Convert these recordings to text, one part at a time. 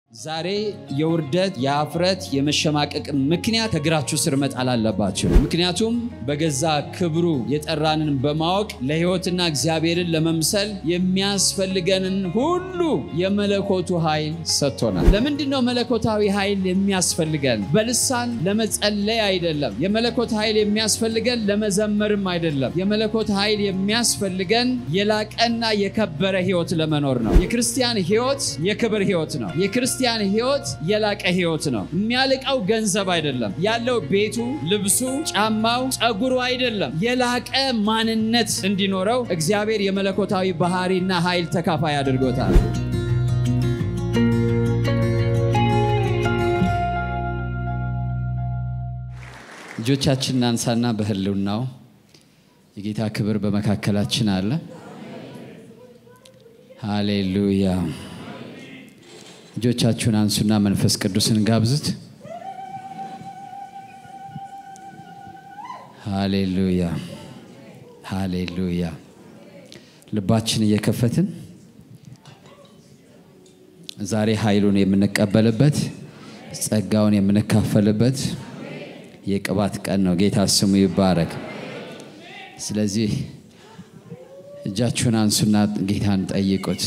ዛሬ የውርደት የአፍረት የመሸማቀቅ ምክንያት ከእግራችሁ ስር መጣል አለባችሁ። ምክንያቱም በገዛ ክብሩ የጠራንን በማወቅ ለሕይወትና እግዚአብሔርን ለመምሰል የሚያስፈልገንን ሁሉ የመለኮቱ ኃይል ሰጥቶናል። ለምንድን ነው መለኮታዊ ኃይል የሚያስፈልገን? በልሳን ለመጸለይ አይደለም። የመለኮት ኃይል የሚያስፈልገን ለመዘመርም አይደለም። የመለኮት ኃይል የሚያስፈልገን የላቀና የከበረ ሕይወት ለመኖር ነው። የክርስቲያን ሕይወት የክብር ሕይወት ነው። የክርስቲያን ሕይወት የላቀ ሕይወት ነው። የሚያልቀው ገንዘብ አይደለም። ያለው ቤቱ፣ ልብሱ፣ ጫማው፣ ጸጉሩ አይደለም። የላቀ ማንነት እንዲኖረው እግዚአብሔር የመለኮታዊ ባህሪና ኃይል ተካፋይ አድርጎታል። እጆቻችንን አንሳና በህልውናው የጌታ ክብር በመካከላችን አለ። ሃሌሉያ። እጆቻችሁን አንሱና መንፈስ ቅዱስን ጋብዙት። ሃሌሉያ ሃሌሉያ። ልባችን እየከፈትን ዛሬ ኃይሉን የምንቀበልበት ጸጋውን የምንካፈልበት የቅባት ቀን ነው። ጌታ ስሙ ይባረክ። ስለዚህ እጃችሁን አንሱና ጌታን ጠይቁት።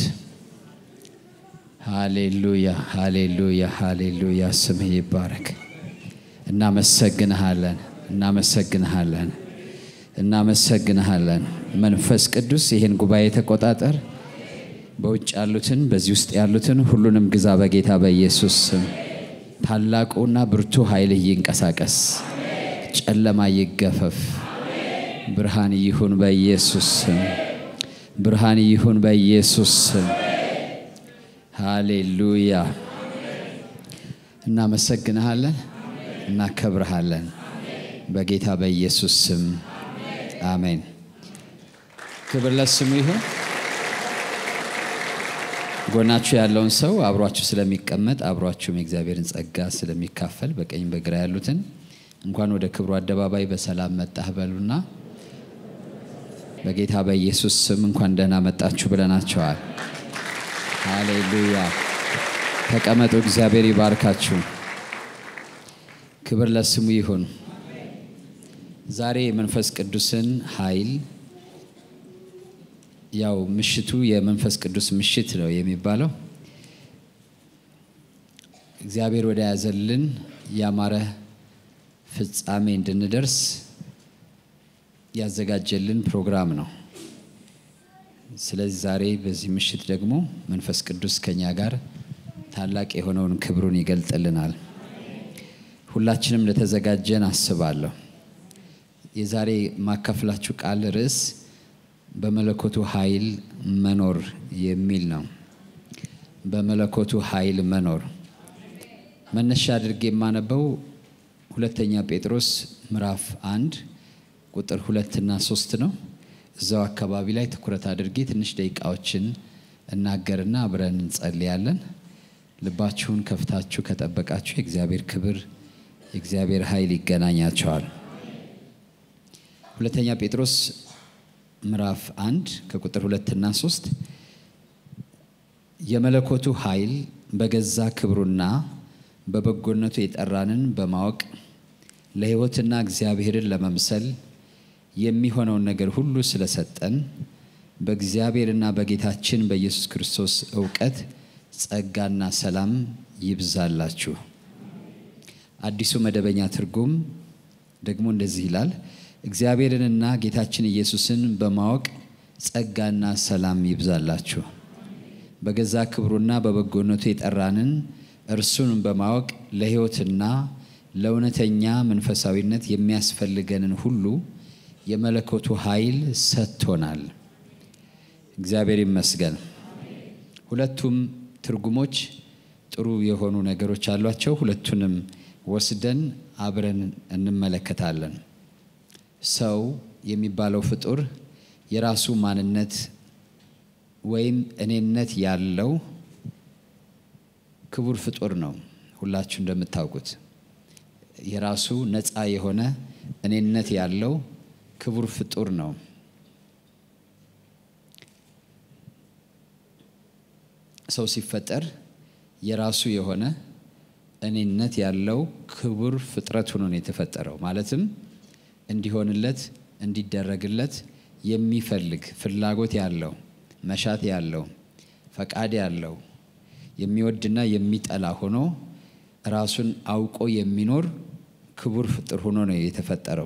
ሃሌሉያ ሃሌሉያ ሃሌሉያ። ስምህ ይባረክ። እናመሰግንሃለን እናመሰግንሃለን እናመሰግንሃለን። መንፈስ ቅዱስ ይህን ጉባኤ ተቆጣጠር። በውጭ ያሉትን በዚህ ውስጥ ያሉትን ሁሉንም ግዛ በጌታ በኢየሱስ ስም። ታላቁና ብርቱ ኃይልህ ይንቀሳቀስ፣ ጨለማ ይገፈፍ፣ ብርሃን ይሁን በኢየሱስ ስም። ብርሃን ይሁን በኢየሱስ ስም። ሃሌሉያ። እናመሰግንሃለን፣ እናከብርሃለን በጌታ በኢየሱስ ስም አሜን። ክብር ለስሙ ይሁን። ጎናችሁ ያለውን ሰው አብሯችሁ ስለሚቀመጥ አብሯችሁም የእግዚአብሔርን ጸጋ ስለሚካፈል በቀኝ በግራ ያሉትን እንኳን ወደ ክብሩ አደባባይ በሰላም መጣህ በሉና በጌታ በኢየሱስ ስም እንኳን ደህና መጣችሁ ብለናቸዋል። ሃሌሉያ። ተቀመጡ። እግዚአብሔር ይባርካችሁ። ክብር ለስሙ ይሁን። ዛሬ የመንፈስ ቅዱስን ኃይል ያው ምሽቱ የመንፈስ ቅዱስ ምሽት ነው የሚባለው። እግዚአብሔር ወደ ያዘልን ያማረ ፍጻሜ እንድንደርስ ያዘጋጀልን ፕሮግራም ነው። ስለዚህ ዛሬ በዚህ ምሽት ደግሞ መንፈስ ቅዱስ ከኛ ጋር ታላቅ የሆነውን ክብሩን ይገልጥልናል። ሁላችንም እንደተዘጋጀን አስባለሁ። የዛሬ ማካፍላችሁ ቃል ርዕስ በመለኮቱ ኃይል መኖር የሚል ነው። በመለኮቱ ኃይል መኖር መነሻ አድርጌ የማነበው ሁለተኛ ጴጥሮስ ምዕራፍ አንድ ቁጥር ሁለትና ሶስት ነው። እዛው አካባቢ ላይ ትኩረት አድርጌ ትንሽ ደቂቃዎችን እናገርና አብረን እንጸልያለን። ልባችሁን ከፍታችሁ ከጠበቃችሁ የእግዚአብሔር ክብር የእግዚአብሔር ኃይል ይገናኛቸዋል። ሁለተኛ ጴጥሮስ ምዕራፍ አንድ ከቁጥር ሁለትና ሶስት የመለኮቱ ኃይል በገዛ ክብሩና በበጎነቱ የጠራንን በማወቅ ለሕይወትና እግዚአብሔርን ለመምሰል የሚሆነውን ነገር ሁሉ ስለሰጠን በእግዚአብሔርና በጌታችን በኢየሱስ ክርስቶስ እውቀት ጸጋና ሰላም ይብዛላችሁ። አዲሱ መደበኛ ትርጉም ደግሞ እንደዚህ ይላል እግዚአብሔርንና ጌታችን ኢየሱስን በማወቅ ጸጋና ሰላም ይብዛላችሁ። በገዛ ክብሩና በበጎነቱ የጠራንን እርሱን በማወቅ ለሕይወትና ለእውነተኛ መንፈሳዊነት የሚያስፈልገንን ሁሉ የመለኮቱ ኃይል ሰጥቶናል። እግዚአብሔር ይመስገን። ሁለቱም ትርጉሞች ጥሩ የሆኑ ነገሮች አሏቸው። ሁለቱንም ወስደን አብረን እንመለከታለን። ሰው የሚባለው ፍጡር የራሱ ማንነት ወይም እኔነት ያለው ክቡር ፍጡር ነው። ሁላችሁ እንደምታውቁት የራሱ ነፃ የሆነ እኔነት ያለው ክቡር ፍጡር ነው። ሰው ሲፈጠር የራሱ የሆነ እኔነት ያለው ክቡር ፍጥረት ሆኖ ነው የተፈጠረው። ማለትም እንዲሆንለት እንዲደረግለት የሚፈልግ ፍላጎት ያለው መሻት ያለው ፈቃድ ያለው የሚወድና የሚጠላ ሆኖ ራሱን አውቆ የሚኖር ክቡር ፍጡር ሆኖ ነው የተፈጠረው።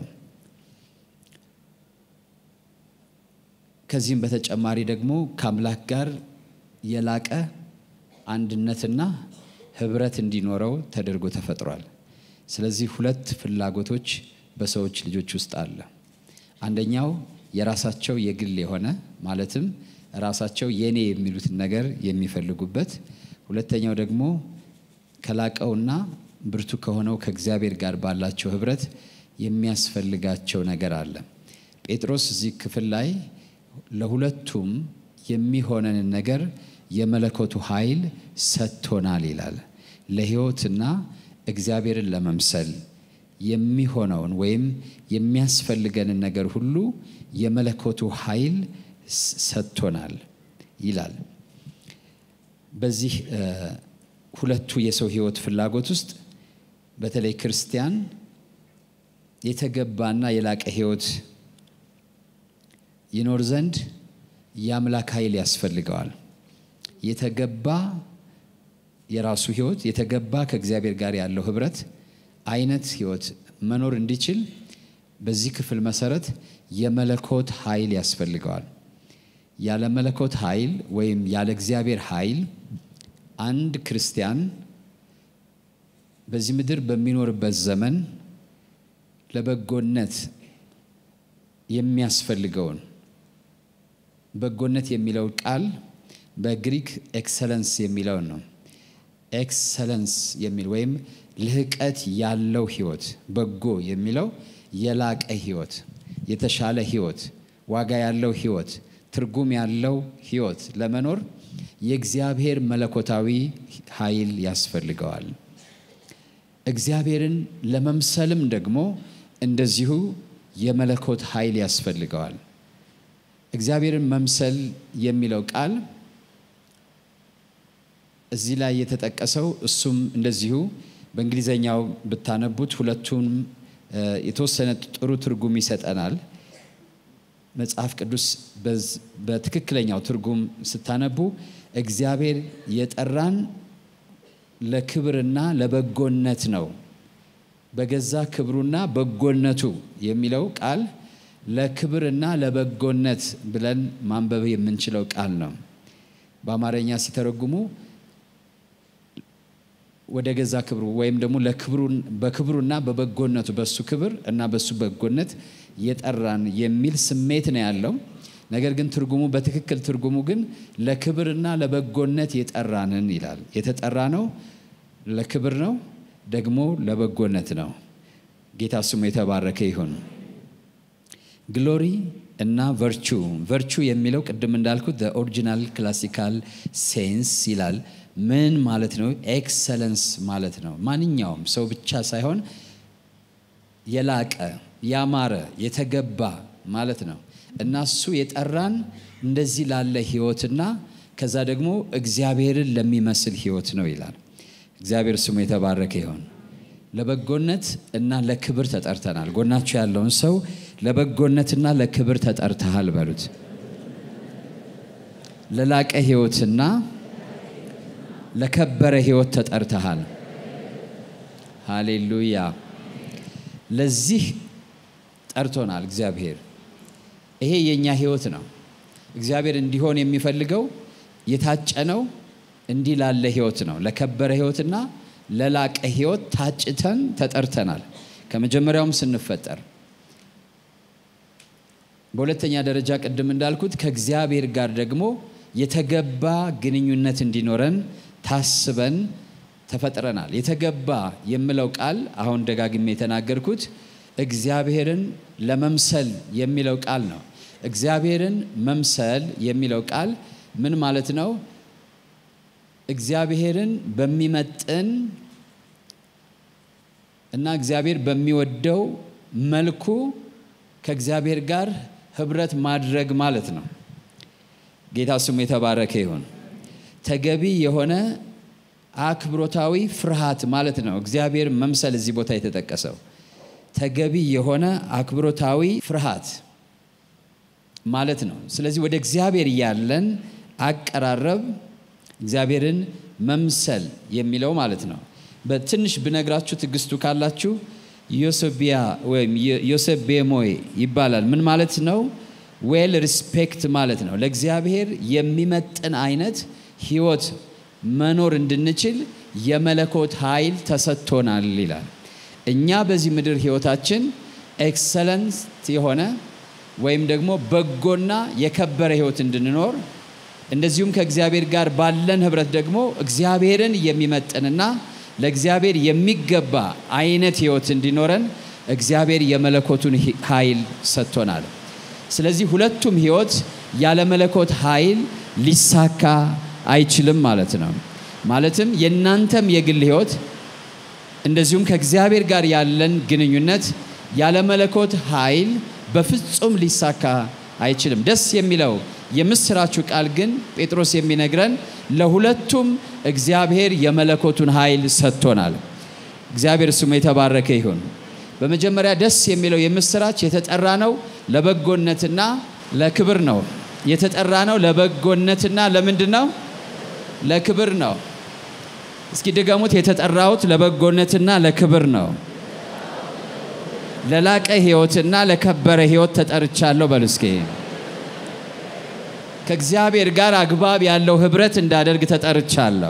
ከዚህም በተጨማሪ ደግሞ ከአምላክ ጋር የላቀ አንድነትና ህብረት እንዲኖረው ተደርጎ ተፈጥሯል። ስለዚህ ሁለት ፍላጎቶች በሰዎች ልጆች ውስጥ አለ። አንደኛው የራሳቸው የግል የሆነ ማለትም ራሳቸው የኔ የሚሉትን ነገር የሚፈልጉበት፣ ሁለተኛው ደግሞ ከላቀውና ብርቱ ከሆነው ከእግዚአብሔር ጋር ባላቸው ህብረት የሚያስፈልጋቸው ነገር አለ። ጴጥሮስ እዚህ ክፍል ላይ ለሁለቱም የሚሆነንን ነገር የመለኮቱ ኃይል ሰጥቶናል ይላል። ለህይወትና እግዚአብሔርን ለመምሰል የሚሆነውን ወይም የሚያስፈልገንን ነገር ሁሉ የመለኮቱ ኃይል ሰጥቶናል ይላል። በዚህ ሁለቱ የሰው ህይወት ፍላጎት ውስጥ በተለይ ክርስቲያን የተገባና የላቀ ህይወት ይኖር ዘንድ የአምላክ ኃይል ያስፈልገዋል። የተገባ የራሱ ህይወት የተገባ ከእግዚአብሔር ጋር ያለው ህብረት አይነት ህይወት መኖር እንዲችል በዚህ ክፍል መሰረት የመለኮት ኃይል ያስፈልገዋል። ያለ መለኮት ኃይል ወይም ያለ እግዚአብሔር ኃይል አንድ ክርስቲያን በዚህ ምድር በሚኖርበት ዘመን ለበጎነት የሚያስፈልገውን በጎነት የሚለው ቃል በግሪክ ኤክሰለንስ የሚለውን ነው። ኤክሰለንስ የሚል ወይም ልህቀት ያለው ህይወት፣ በጎ የሚለው የላቀ ህይወት፣ የተሻለ ህይወት፣ ዋጋ ያለው ህይወት፣ ትርጉም ያለው ህይወት ለመኖር የእግዚአብሔር መለኮታዊ ኃይል ያስፈልገዋል። እግዚአብሔርን ለመምሰልም ደግሞ እንደዚሁ የመለኮት ኃይል ያስፈልገዋል። እግዚአብሔርን መምሰል የሚለው ቃል እዚህ ላይ የተጠቀሰው እሱም እንደዚሁ በእንግሊዘኛው ብታነቡት ሁለቱም የተወሰነ ጥሩ ትርጉም ይሰጠናል። መጽሐፍ ቅዱስ በትክክለኛው ትርጉም ስታነቡ እግዚአብሔር የጠራን ለክብርና ለበጎነት ነው። በገዛ ክብሩና በጎነቱ የሚለው ቃል ለክብርና ለበጎነት ብለን ማንበብ የምንችለው ቃል ነው። በአማርኛ ሲተረጉሙ ወደ ገዛ ክብሩ ወይም ደግሞ በክብሩና በበጎነቱ በሱ ክብር እና በሱ በጎነት የጠራን የሚል ስሜት ነው ያለው። ነገር ግን ትርጉሙ በትክክል ትርጉሙ ግን ለክብርና ለበጎነት የጠራንን ይላል። የተጠራ ነው ለክብር ነው ደግሞ ለበጎነት ነው። ጌታ ስሙ የተባረከ ይሁን። ግሎሪ እና ቨርቹ ቨርቹ የሚለው ቅድም እንዳልኩት ኦሪጂናል ክላሲካል ሴንስ ይላል። ምን ማለት ነው? ኤክሰለንስ ማለት ነው። ማንኛውም ሰው ብቻ ሳይሆን የላቀ ያማረ የተገባ ማለት ነው እና እሱ የጠራን እንደዚህ ላለ ህይወትና ከዛ ደግሞ እግዚአብሔርን ለሚመስል ህይወት ነው ይላል። እግዚአብሔር ስሙ የተባረከ ይሆን። ለበጎነት እና ለክብር ተጠርተናል። ጎናችሁ ያለውን ሰው ለበጎነትና ለክብር ተጠርተሃል በሉት። ለላቀ ህይወትና ለከበረ ህይወት ተጠርተሃል። ሃሌሉያ። ለዚህ ጠርቶናል እግዚአብሔር። ይሄ የእኛ ህይወት ነው። እግዚአብሔር እንዲሆን የሚፈልገው የታጨነው እንዲህ ላለ ህይወት ነው። ለከበረ ህይወትና ለላቀ ህይወት ታጭተን ተጠርተናል ከመጀመሪያውም ስንፈጠር። በሁለተኛ ደረጃ ቅድም እንዳልኩት ከእግዚአብሔር ጋር ደግሞ የተገባ ግንኙነት እንዲኖረን ታስበን ተፈጥረናል። የተገባ የምለው ቃል አሁን ደጋግሜ የተናገርኩት እግዚአብሔርን ለመምሰል የሚለው ቃል ነው። እግዚአብሔርን መምሰል የሚለው ቃል ምን ማለት ነው? እግዚአብሔርን በሚመጥን እና እግዚአብሔር በሚወደው መልኩ ከእግዚአብሔር ጋር ህብረት ማድረግ ማለት ነው። ጌታ ስሙ የተባረከ ይሁን። ተገቢ የሆነ አክብሮታዊ ፍርሃት ማለት ነው። እግዚአብሔር መምሰል እዚህ ቦታ የተጠቀሰው ተገቢ የሆነ አክብሮታዊ ፍርሃት ማለት ነው። ስለዚህ ወደ እግዚአብሔር ያለን አቀራረብ እግዚአብሔርን መምሰል የሚለው ማለት ነው። በትንሽ ብነግራችሁ ትዕግስቱ ካላችሁ ዮሴቢያ ወይም ዮሴቤሞይ ይባላል። ምን ማለት ነው? ዌል ሪስፔክት ማለት ነው። ለእግዚአብሔር የሚመጥን አይነት ህይወት መኖር እንድንችል የመለኮት ኃይል ተሰጥቶናል ይላል። እኛ በዚህ ምድር ህይወታችን ኤክሰለንስ የሆነ ወይም ደግሞ በጎና የከበረ ህይወት እንድንኖር እንደዚሁም ከእግዚአብሔር ጋር ባለን ህብረት ደግሞ እግዚአብሔርን የሚመጥንና ለእግዚአብሔር የሚገባ አይነት ህይወት እንዲኖረን እግዚአብሔር የመለኮቱን ኃይል ሰጥቶናል። ስለዚህ ሁለቱም ህይወት ያለ መለኮት ኃይል ሊሳካ አይችልም ማለት ነው። ማለትም የእናንተም የግል ህይወት እንደዚሁም ከእግዚአብሔር ጋር ያለን ግንኙነት ያለ መለኮት ኃይል በፍጹም ሊሳካ አይችልም። ደስ የሚለው የምስራቹ ቃል ግን ጴጥሮስ የሚነግረን ለሁለቱም እግዚአብሔር የመለኮቱን ኃይል ሰጥቶናል። እግዚአብሔር ስሙ የተባረከ ይሁን። በመጀመሪያ ደስ የሚለው የምስራች የተጠራ ነው ለበጎነትና ለክብር ነው። የተጠራ ነው ለበጎነትና ለምንድን ነው? ለክብር ነው። እስኪ ድገሙት። የተጠራሁት ለበጎነትና ለክብር ነው። ለላቀ ህይወትና ለከበረ ህይወት ተጠርቻለሁ። በሉ እስኪ ከእግዚአብሔር ጋር አግባብ ያለው ህብረት እንዳደርግ ተጠርቻለሁ።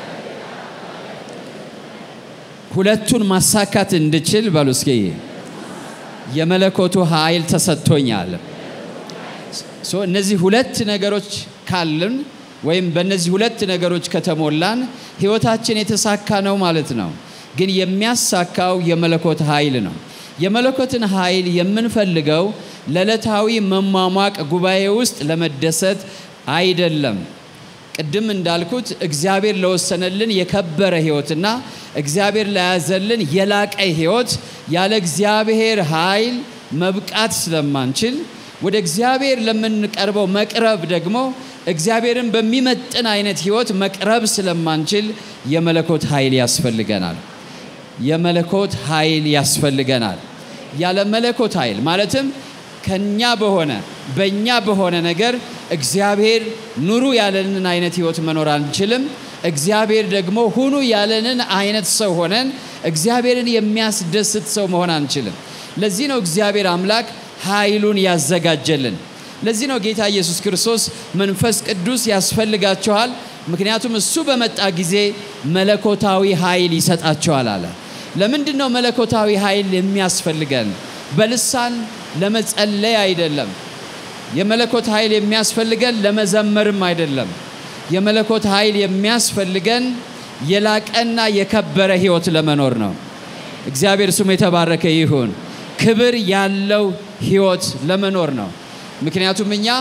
ሁለቱን ማሳካት እንድችል በሉ እስኪ የመለኮቱ ኃይል ተሰጥቶኛል። እነዚህ ሁለት ነገሮች ካልን ወይም በእነዚህ ሁለት ነገሮች ከተሞላን ህይወታችን የተሳካ ነው ማለት ነው። ግን የሚያሳካው የመለኮት ኃይል ነው። የመለኮትን ኃይል የምንፈልገው ለዕለታዊ መሟሟቅ ጉባኤ ውስጥ ለመደሰት አይደለም። ቅድም እንዳልኩት እግዚአብሔር ለወሰነልን የከበረ ህይወትና እግዚአብሔር ለያዘልን የላቀ ህይወት ያለ እግዚአብሔር ኃይል መብቃት ስለማንችል ወደ እግዚአብሔር ለምንቀርበው መቅረብ ደግሞ እግዚአብሔርን በሚመጥን አይነት ህይወት መቅረብ ስለማንችል የመለኮት ኃይል ያስፈልገናል። የመለኮት ኃይል ያስፈልገናል። ያለ መለኮት ኃይል ማለትም ከኛ በሆነ በእኛ በሆነ ነገር እግዚአብሔር ኑሩ ያለንን አይነት ህይወት መኖር አንችልም። እግዚአብሔር ደግሞ ሁኑ ያለንን አይነት ሰው ሆነን እግዚአብሔርን የሚያስደስት ሰው መሆን አንችልም። ለዚህ ነው እግዚአብሔር አምላክ ኃይሉን ያዘጋጀልን። ለዚህ ነው ጌታ ኢየሱስ ክርስቶስ መንፈስ ቅዱስ ያስፈልጋቸዋል፣ ምክንያቱም እሱ በመጣ ጊዜ መለኮታዊ ኃይል ይሰጣቸዋል አለ። ለምንድን ነው መለኮታዊ ኃይል የሚያስፈልገን? በልሳን ለመጸለይ አይደለም። የመለኮት ኃይል የሚያስፈልገን ለመዘመርም አይደለም። የመለኮት ኃይል የሚያስፈልገን የላቀና የከበረ ህይወት ለመኖር ነው። እግዚአብሔር ስሙ የተባረከ ይሁን። ክብር ያለው ህይወት ለመኖር ነው። ምክንያቱም እኛ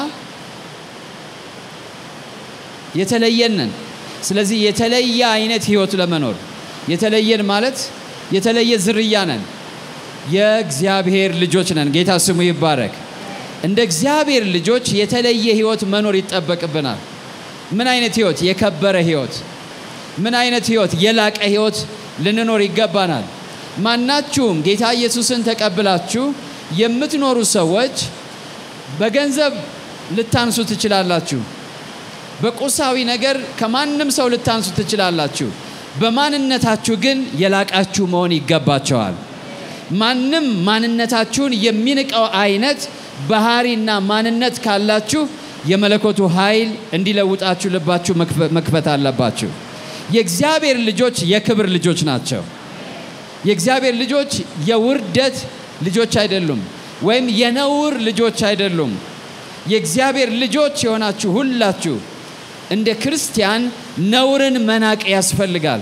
የተለየንን። ስለዚህ የተለየ አይነት ህይወት ለመኖር የተለየን ማለት የተለየ ዝርያ ነን። የእግዚአብሔር ልጆች ነን። ጌታ ስሙ ይባረክ። እንደ እግዚአብሔር ልጆች የተለየ ህይወት መኖር ይጠበቅብናል። ምን አይነት ህይወት? የከበረ ህይወት። ምን አይነት ህይወት? የላቀ ህይወት ልንኖር ይገባናል። ማናችሁም ጌታ ኢየሱስን ተቀብላችሁ የምትኖሩ ሰዎች በገንዘብ ልታንሱ ትችላላችሁ። በቁሳዊ ነገር ከማንም ሰው ልታንሱ ትችላላችሁ። በማንነታችሁ ግን የላቃችሁ መሆን ይገባቸዋል። ማንም ማንነታችሁን የሚንቀው አይነት ባህሪና ማንነት ካላችሁ የመለኮቱ ኃይል እንዲለውጣችሁ ልባችሁ መክፈት አለባችሁ። የእግዚአብሔር ልጆች የክብር ልጆች ናቸው። የእግዚአብሔር ልጆች የውርደት ልጆች አይደሉም፣ ወይም የነውር ልጆች አይደሉም። የእግዚአብሔር ልጆች የሆናችሁ ሁላችሁ እንደ ክርስቲያን ነውርን መናቅ ያስፈልጋል።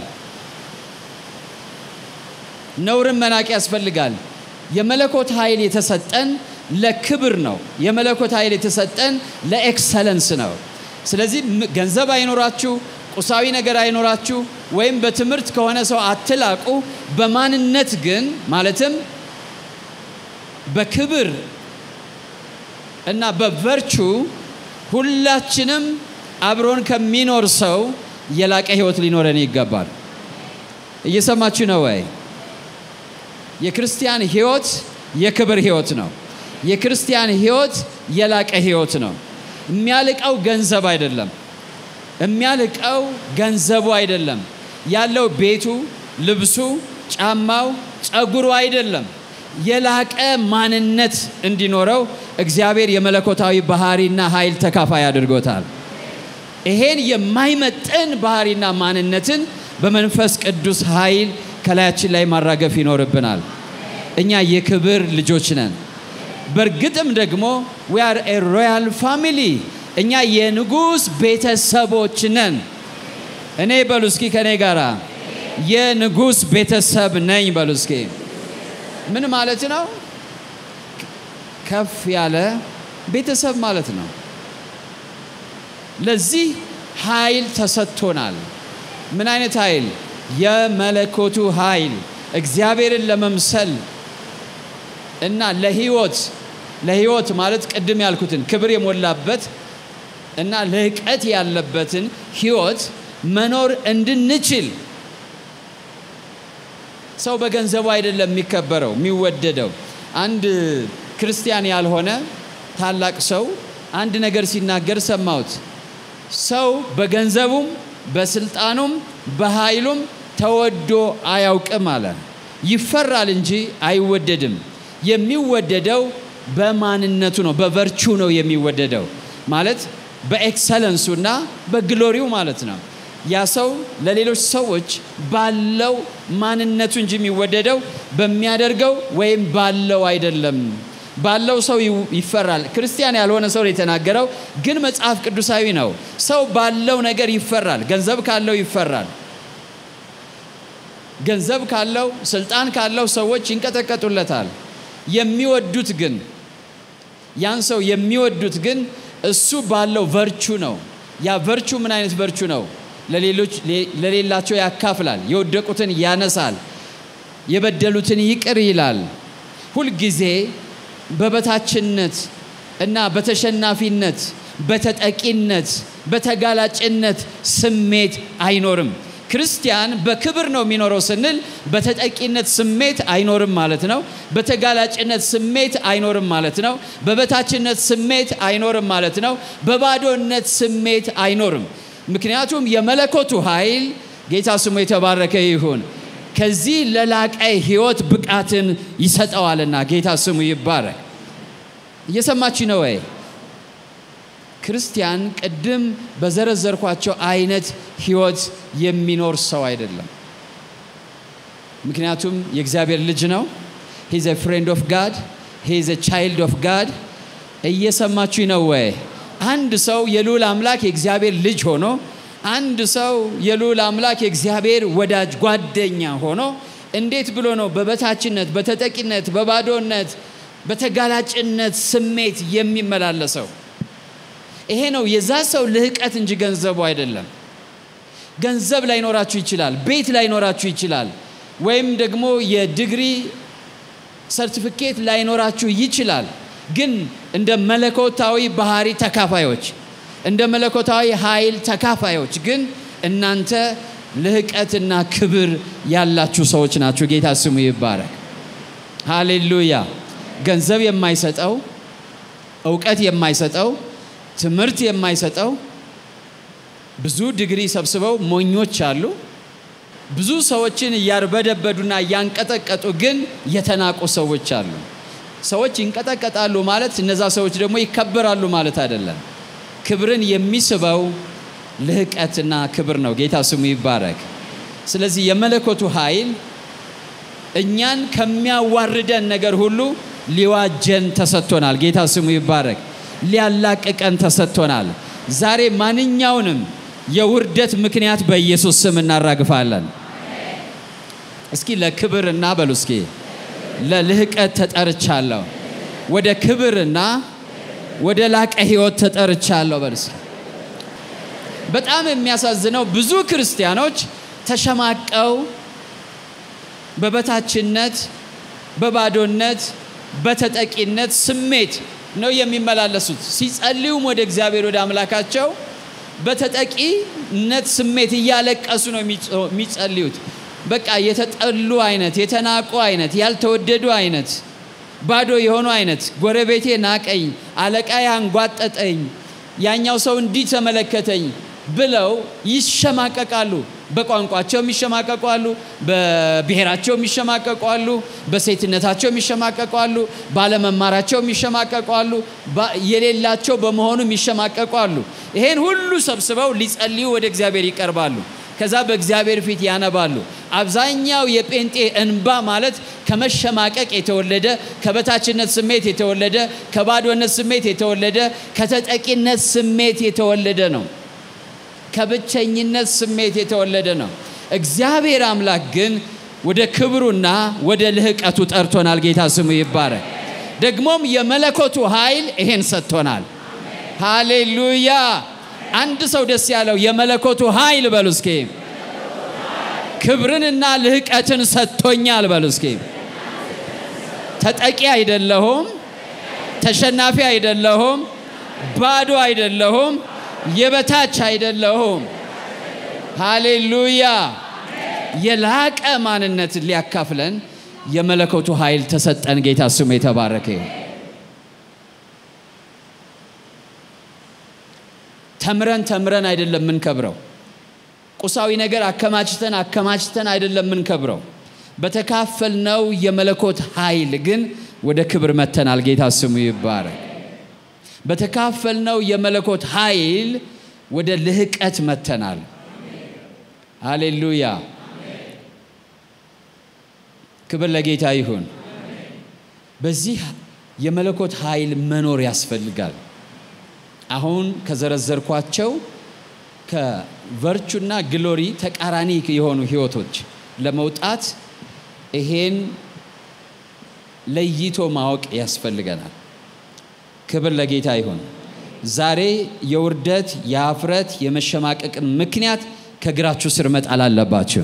ነውርን መናቅ ያስፈልጋል። የመለኮት ኃይል የተሰጠን ለክብር ነው። የመለኮት ኃይል የተሰጠን ለኤክሰለንስ ነው። ስለዚህ ገንዘብ አይኖራችሁ፣ ቁሳዊ ነገር አይኖራችሁ፣ ወይም በትምህርት ከሆነ ሰው አትላቁ። በማንነት ግን ማለትም በክብር እና በቨርቹ ሁላችንም አብሮን ከሚኖር ሰው የላቀ ህይወት ሊኖረን ይገባል። እየሰማችሁ ነው ወይ? የክርስቲያን ህይወት የክብር ህይወት ነው። የክርስቲያን ህይወት የላቀ ህይወት ነው። የሚያልቀው ገንዘብ አይደለም። የሚያልቀው ገንዘቡ አይደለም። ያለው ቤቱ፣ ልብሱ፣ ጫማው፣ ጸጉሩ አይደለም። የላቀ ማንነት እንዲኖረው እግዚአብሔር የመለኮታዊ ባህሪና ኃይል ተካፋይ አድርጎታል። ይሄን የማይመጥን ባህሪና ማንነትን በመንፈስ ቅዱስ ኃይል ከላያችን ላይ ማራገፍ ይኖርብናል። እኛ የክብር ልጆች ነን። በእርግጥም ደግሞ ዊ አር ኤ ሮያል ፋሚሊ እኛ የንጉሥ ቤተሰቦች ነን። እኔ በሉ እስኪ ከኔ ጋራ የንጉሥ ቤተሰብ ነኝ በሉ እስኪ። ምን ማለት ነው? ከፍ ያለ ቤተሰብ ማለት ነው። ለዚህ ኃይል ተሰጥቶናል። ምን አይነት ኃይል? የመለኮቱ ኃይል እግዚአብሔርን ለመምሰል እና ለህይወት ለህይወት ማለት ቅድም ያልኩትን ክብር የሞላበት እና ልህቀት ያለበትን ህይወት መኖር እንድንችል ሰው በገንዘቡ አይደለም የሚከበረው የሚወደደው። አንድ ክርስቲያን ያልሆነ ታላቅ ሰው አንድ ነገር ሲናገር ሰማሁት። ሰው በገንዘቡም በስልጣኑም በኃይሉም ተወዶ አያውቅም አለ። ይፈራል እንጂ አይወደድም። የሚወደደው በማንነቱ ነው፣ በቨርቹ ነው የሚወደደው ማለት በኤክሰለንሱና በግሎሪው ማለት ነው። ያ ሰው ለሌሎች ሰዎች ባለው ማንነቱ እንጂ የሚወደደው በሚያደርገው ወይም ባለው አይደለም። ባለው ሰው ይፈራል። ክርስቲያን ያልሆነ ሰው ነው የተናገረው፣ ግን መጽሐፍ ቅዱሳዊ ነው። ሰው ባለው ነገር ይፈራል። ገንዘብ ካለው ይፈራል። ገንዘብ ካለው፣ ስልጣን ካለው ሰዎች ይንቀጠቀጡለታል። የሚወዱት ግን ያን ሰው የሚወዱት ግን እሱ ባለው ቨርቹ ነው። ያ ቨርቹ ምን አይነት ቨርቹ ነው? ለሌሎች ለሌላቸው ያካፍላል፣ የወደቁትን ያነሳል፣ የበደሉትን ይቅር ይላል። ሁልጊዜ በበታችነት እና በተሸናፊነት፣ በተጠቂነት፣ በተጋላጭነት ስሜት አይኖርም። ክርስቲያን በክብር ነው የሚኖረው ስንል በተጠቂነት ስሜት አይኖርም ማለት ነው። በተጋላጭነት ስሜት አይኖርም ማለት ነው። በበታችነት ስሜት አይኖርም ማለት ነው። በባዶነት ስሜት አይኖርም። ምክንያቱም የመለኮቱ ኃይል ጌታ ስሙ የተባረከ ይሁን ከዚህ ለላቀ ህይወት ብቃትን ይሰጠዋልና ጌታ ስሙ ይባረክ። እየሰማች ነው ወይ? ክርስቲያን ቅድም በዘረዘርኳቸው አይነት ህይወት የሚኖር ሰው አይደለም። ምክንያቱም የእግዚአብሔር ልጅ ነው። ሂዝ ፍሬንድ ኦፍ ጋድ ሂዝ ቻይልድ ኦፍ ጋድ። እየሰማችሁ ነው ወይ? አንድ ሰው የልዑል አምላክ የእግዚአብሔር ልጅ ሆኖ አንድ ሰው የልዑል አምላክ የእግዚአብሔር ወዳጅ ጓደኛ ሆኖ እንዴት ብሎ ነው በበታችነት፣ በተጠቂነት፣ በባዶነት፣ በተጋላጭነት ስሜት የሚመላለሰው? ይሄ ነው የዛ ሰው ልህቀት እንጂ ገንዘቡ አይደለም። ገንዘብ ላይኖራችሁ ይችላል፣ ቤት ላይኖራችሁ ይችላል፣ ወይም ደግሞ የዲግሪ ሰርቲፊኬት ላይኖራችሁ ይችላል። ግን እንደ መለኮታዊ ባህሪ ተካፋዮች እንደ መለኮታዊ ኃይል ተካፋዮች ግን እናንተ ልህቀትና ክብር ያላችሁ ሰዎች ናችሁ። ጌታ ስሙ ይባረክ። ሃሌሉያ። ገንዘብ የማይሰጠው እውቀት የማይሰጠው ትምህርት የማይሰጠው ብዙ ዲግሪ ሰብስበው ሞኞች አሉ። ብዙ ሰዎችን እያርበደበዱና እያንቀጠቀጡ ግን የተናቁ ሰዎች አሉ። ሰዎች ይንቀጠቀጣሉ ማለት እነዛ ሰዎች ደግሞ ይከበራሉ ማለት አይደለም። ክብርን የሚስበው ልህቀትና ክብር ነው። ጌታ ስሙ ይባረክ። ስለዚህ የመለኮቱ ኃይል እኛን ከሚያዋርደን ነገር ሁሉ ሊዋጀን ተሰጥቶናል። ጌታ ስሙ ይባረክ። ሊያላቅቀን ተሰጥቶናል። ዛሬ ማንኛውንም የውርደት ምክንያት በኢየሱስ ስም እናራግፋለን። እስኪ ለክብርና በሉ እስኪ ለልህቀት ተጠርቻለሁ። ወደ ክብርና ወደ ላቀ ህይወት ተጠርቻለሁ። በሉ እስኪ በጣም የሚያሳዝነው ብዙ ክርስቲያኖች ተሸማቀው በበታችነት፣ በባዶነት፣ በተጠቂነት ስሜት ነው የሚመላለሱት። ሲጸልዩም ወደ እግዚአብሔር ወደ አምላካቸው በተጠቂነት ስሜት እያለቀሱ ነው የሚጸልዩት። በቃ የተጠሉ አይነት፣ የተናቁ አይነት፣ ያልተወደዱ አይነት፣ ባዶ የሆኑ አይነት፣ ጎረቤቴ ናቀኝ፣ አለቃ አንጓጠጠኝ፣ ያኛው ሰው እንዲህ ተመለከተኝ ብለው ይሸማቀቃሉ። በቋንቋቸው የሚሸማቀቁ አሉ፣ በብሔራቸው የሚሸማቀቁ አሉ፣ በሴትነታቸው የሚሸማቀቁ አሉ፣ ባለመማራቸው የሚሸማቀቁ አሉ፣ የሌላቸው በመሆኑ የሚሸማቀቁ አሉ። ይሄን ሁሉ ሰብስበው ሊጸልዩ ወደ እግዚአብሔር ይቀርባሉ። ከዛ በእግዚአብሔር ፊት ያነባሉ። አብዛኛው የጴንጤ እንባ ማለት ከመሸማቀቅ የተወለደ ከበታችነት ስሜት የተወለደ ከባዶነት ስሜት የተወለደ ከተጠቂነት ስሜት የተወለደ ነው። ከብቸኝነት ስሜት የተወለደ ነው። እግዚአብሔር አምላክ ግን ወደ ክብሩና ወደ ልህቀቱ ጠርቶናል። ጌታ ስሙ ይባረክ። ደግሞም የመለኮቱ ኃይል ይሄን ሰጥቶናል። ሃሌሉያ! አንድ ሰው ደስ ያለው የመለኮቱ ኃይል በሉ እስኪ። ክብርንና ልህቀትን ሰጥቶኛል በሉ እስኪ። ተጠቂ አይደለሁም፣ ተሸናፊ አይደለሁም፣ ባዶ አይደለሁም፣ የበታች አይደለሁም። ሃሌሉያ! የላቀ ማንነትን ሊያካፍለን የመለኮቱ ኃይል ተሰጠን። ጌታ ስሙ የተባረከ ይሁን። ተምረን ተምረን አይደለም የምንከብረው። ቁሳዊ ነገር አከማችተን አከማችተን አይደለም የምንከብረው። በተካፈልነው የመለኮት ኃይል ግን ወደ ክብር መተናል። ጌታ ስሙ ይባረክ። በተካፈልነው የመለኮት ኃይል ወደ ልህቀት መተናል። ሃሌሉያ! ክብር ለጌታ ይሁን። በዚህ የመለኮት ኃይል መኖር ያስፈልጋል። አሁን ከዘረዘርኳቸው ከቨርቹና ግሎሪ ተቃራኒ የሆኑ ህይወቶች ለመውጣት ይሄን ለይቶ ማወቅ ያስፈልገናል። ክብር ለጌታ ይሁን። ዛሬ የውርደት፣ የአፍረት፣ የመሸማቀቅን ምክንያት ከእግራችሁ ስር መጣል አለባችሁ።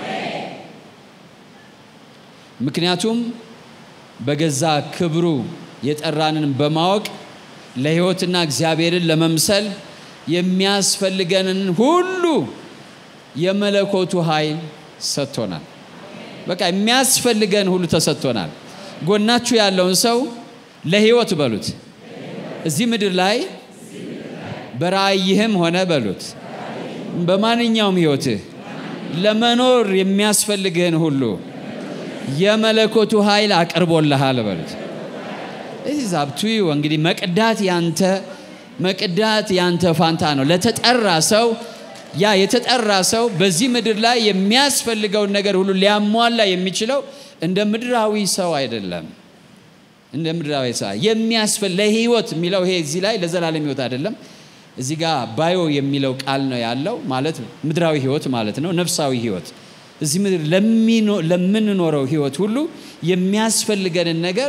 ምክንያቱም በገዛ ክብሩ የጠራንን በማወቅ ለህይወትና እግዚአብሔርን ለመምሰል የሚያስፈልገንን ሁሉ የመለኮቱ ኃይል ሰጥቶናል። በቃ የሚያስፈልገን ሁሉ ተሰጥቶናል። ጎናችሁ ያለውን ሰው ለህይወት በሉት። እዚህ ምድር ላይ በራእይህም ሆነ በሉት፣ በማንኛውም ህይወትህ ለመኖር የሚያስፈልግህን ሁሉ የመለኮቱ ኃይል አቅርቦልሃል በሉት። እዚህ ዛብቱ እንግዲህ መቅዳት ያንተ መቅዳት ያንተ ፋንታ ነው። ለተጠራ ሰው ያ የተጠራ ሰው በዚህ ምድር ላይ የሚያስፈልገውን ነገር ሁሉ ሊያሟላ የሚችለው እንደ ምድራዊ ሰው አይደለም። እንደ ምድራዊ ሰው የሚያስፈል ለህይወት የሚለው ይሄ እዚህ ላይ ለዘላለም ህይወት አይደለም። እዚህ ጋር ባዮ የሚለው ቃል ነው ያለው ማለት ምድራዊ ህይወት ማለት ነው። ነፍሳዊ ህይወት እዚህ ምድር ለምንኖረው ህይወት ሁሉ የሚያስፈልገንን ነገር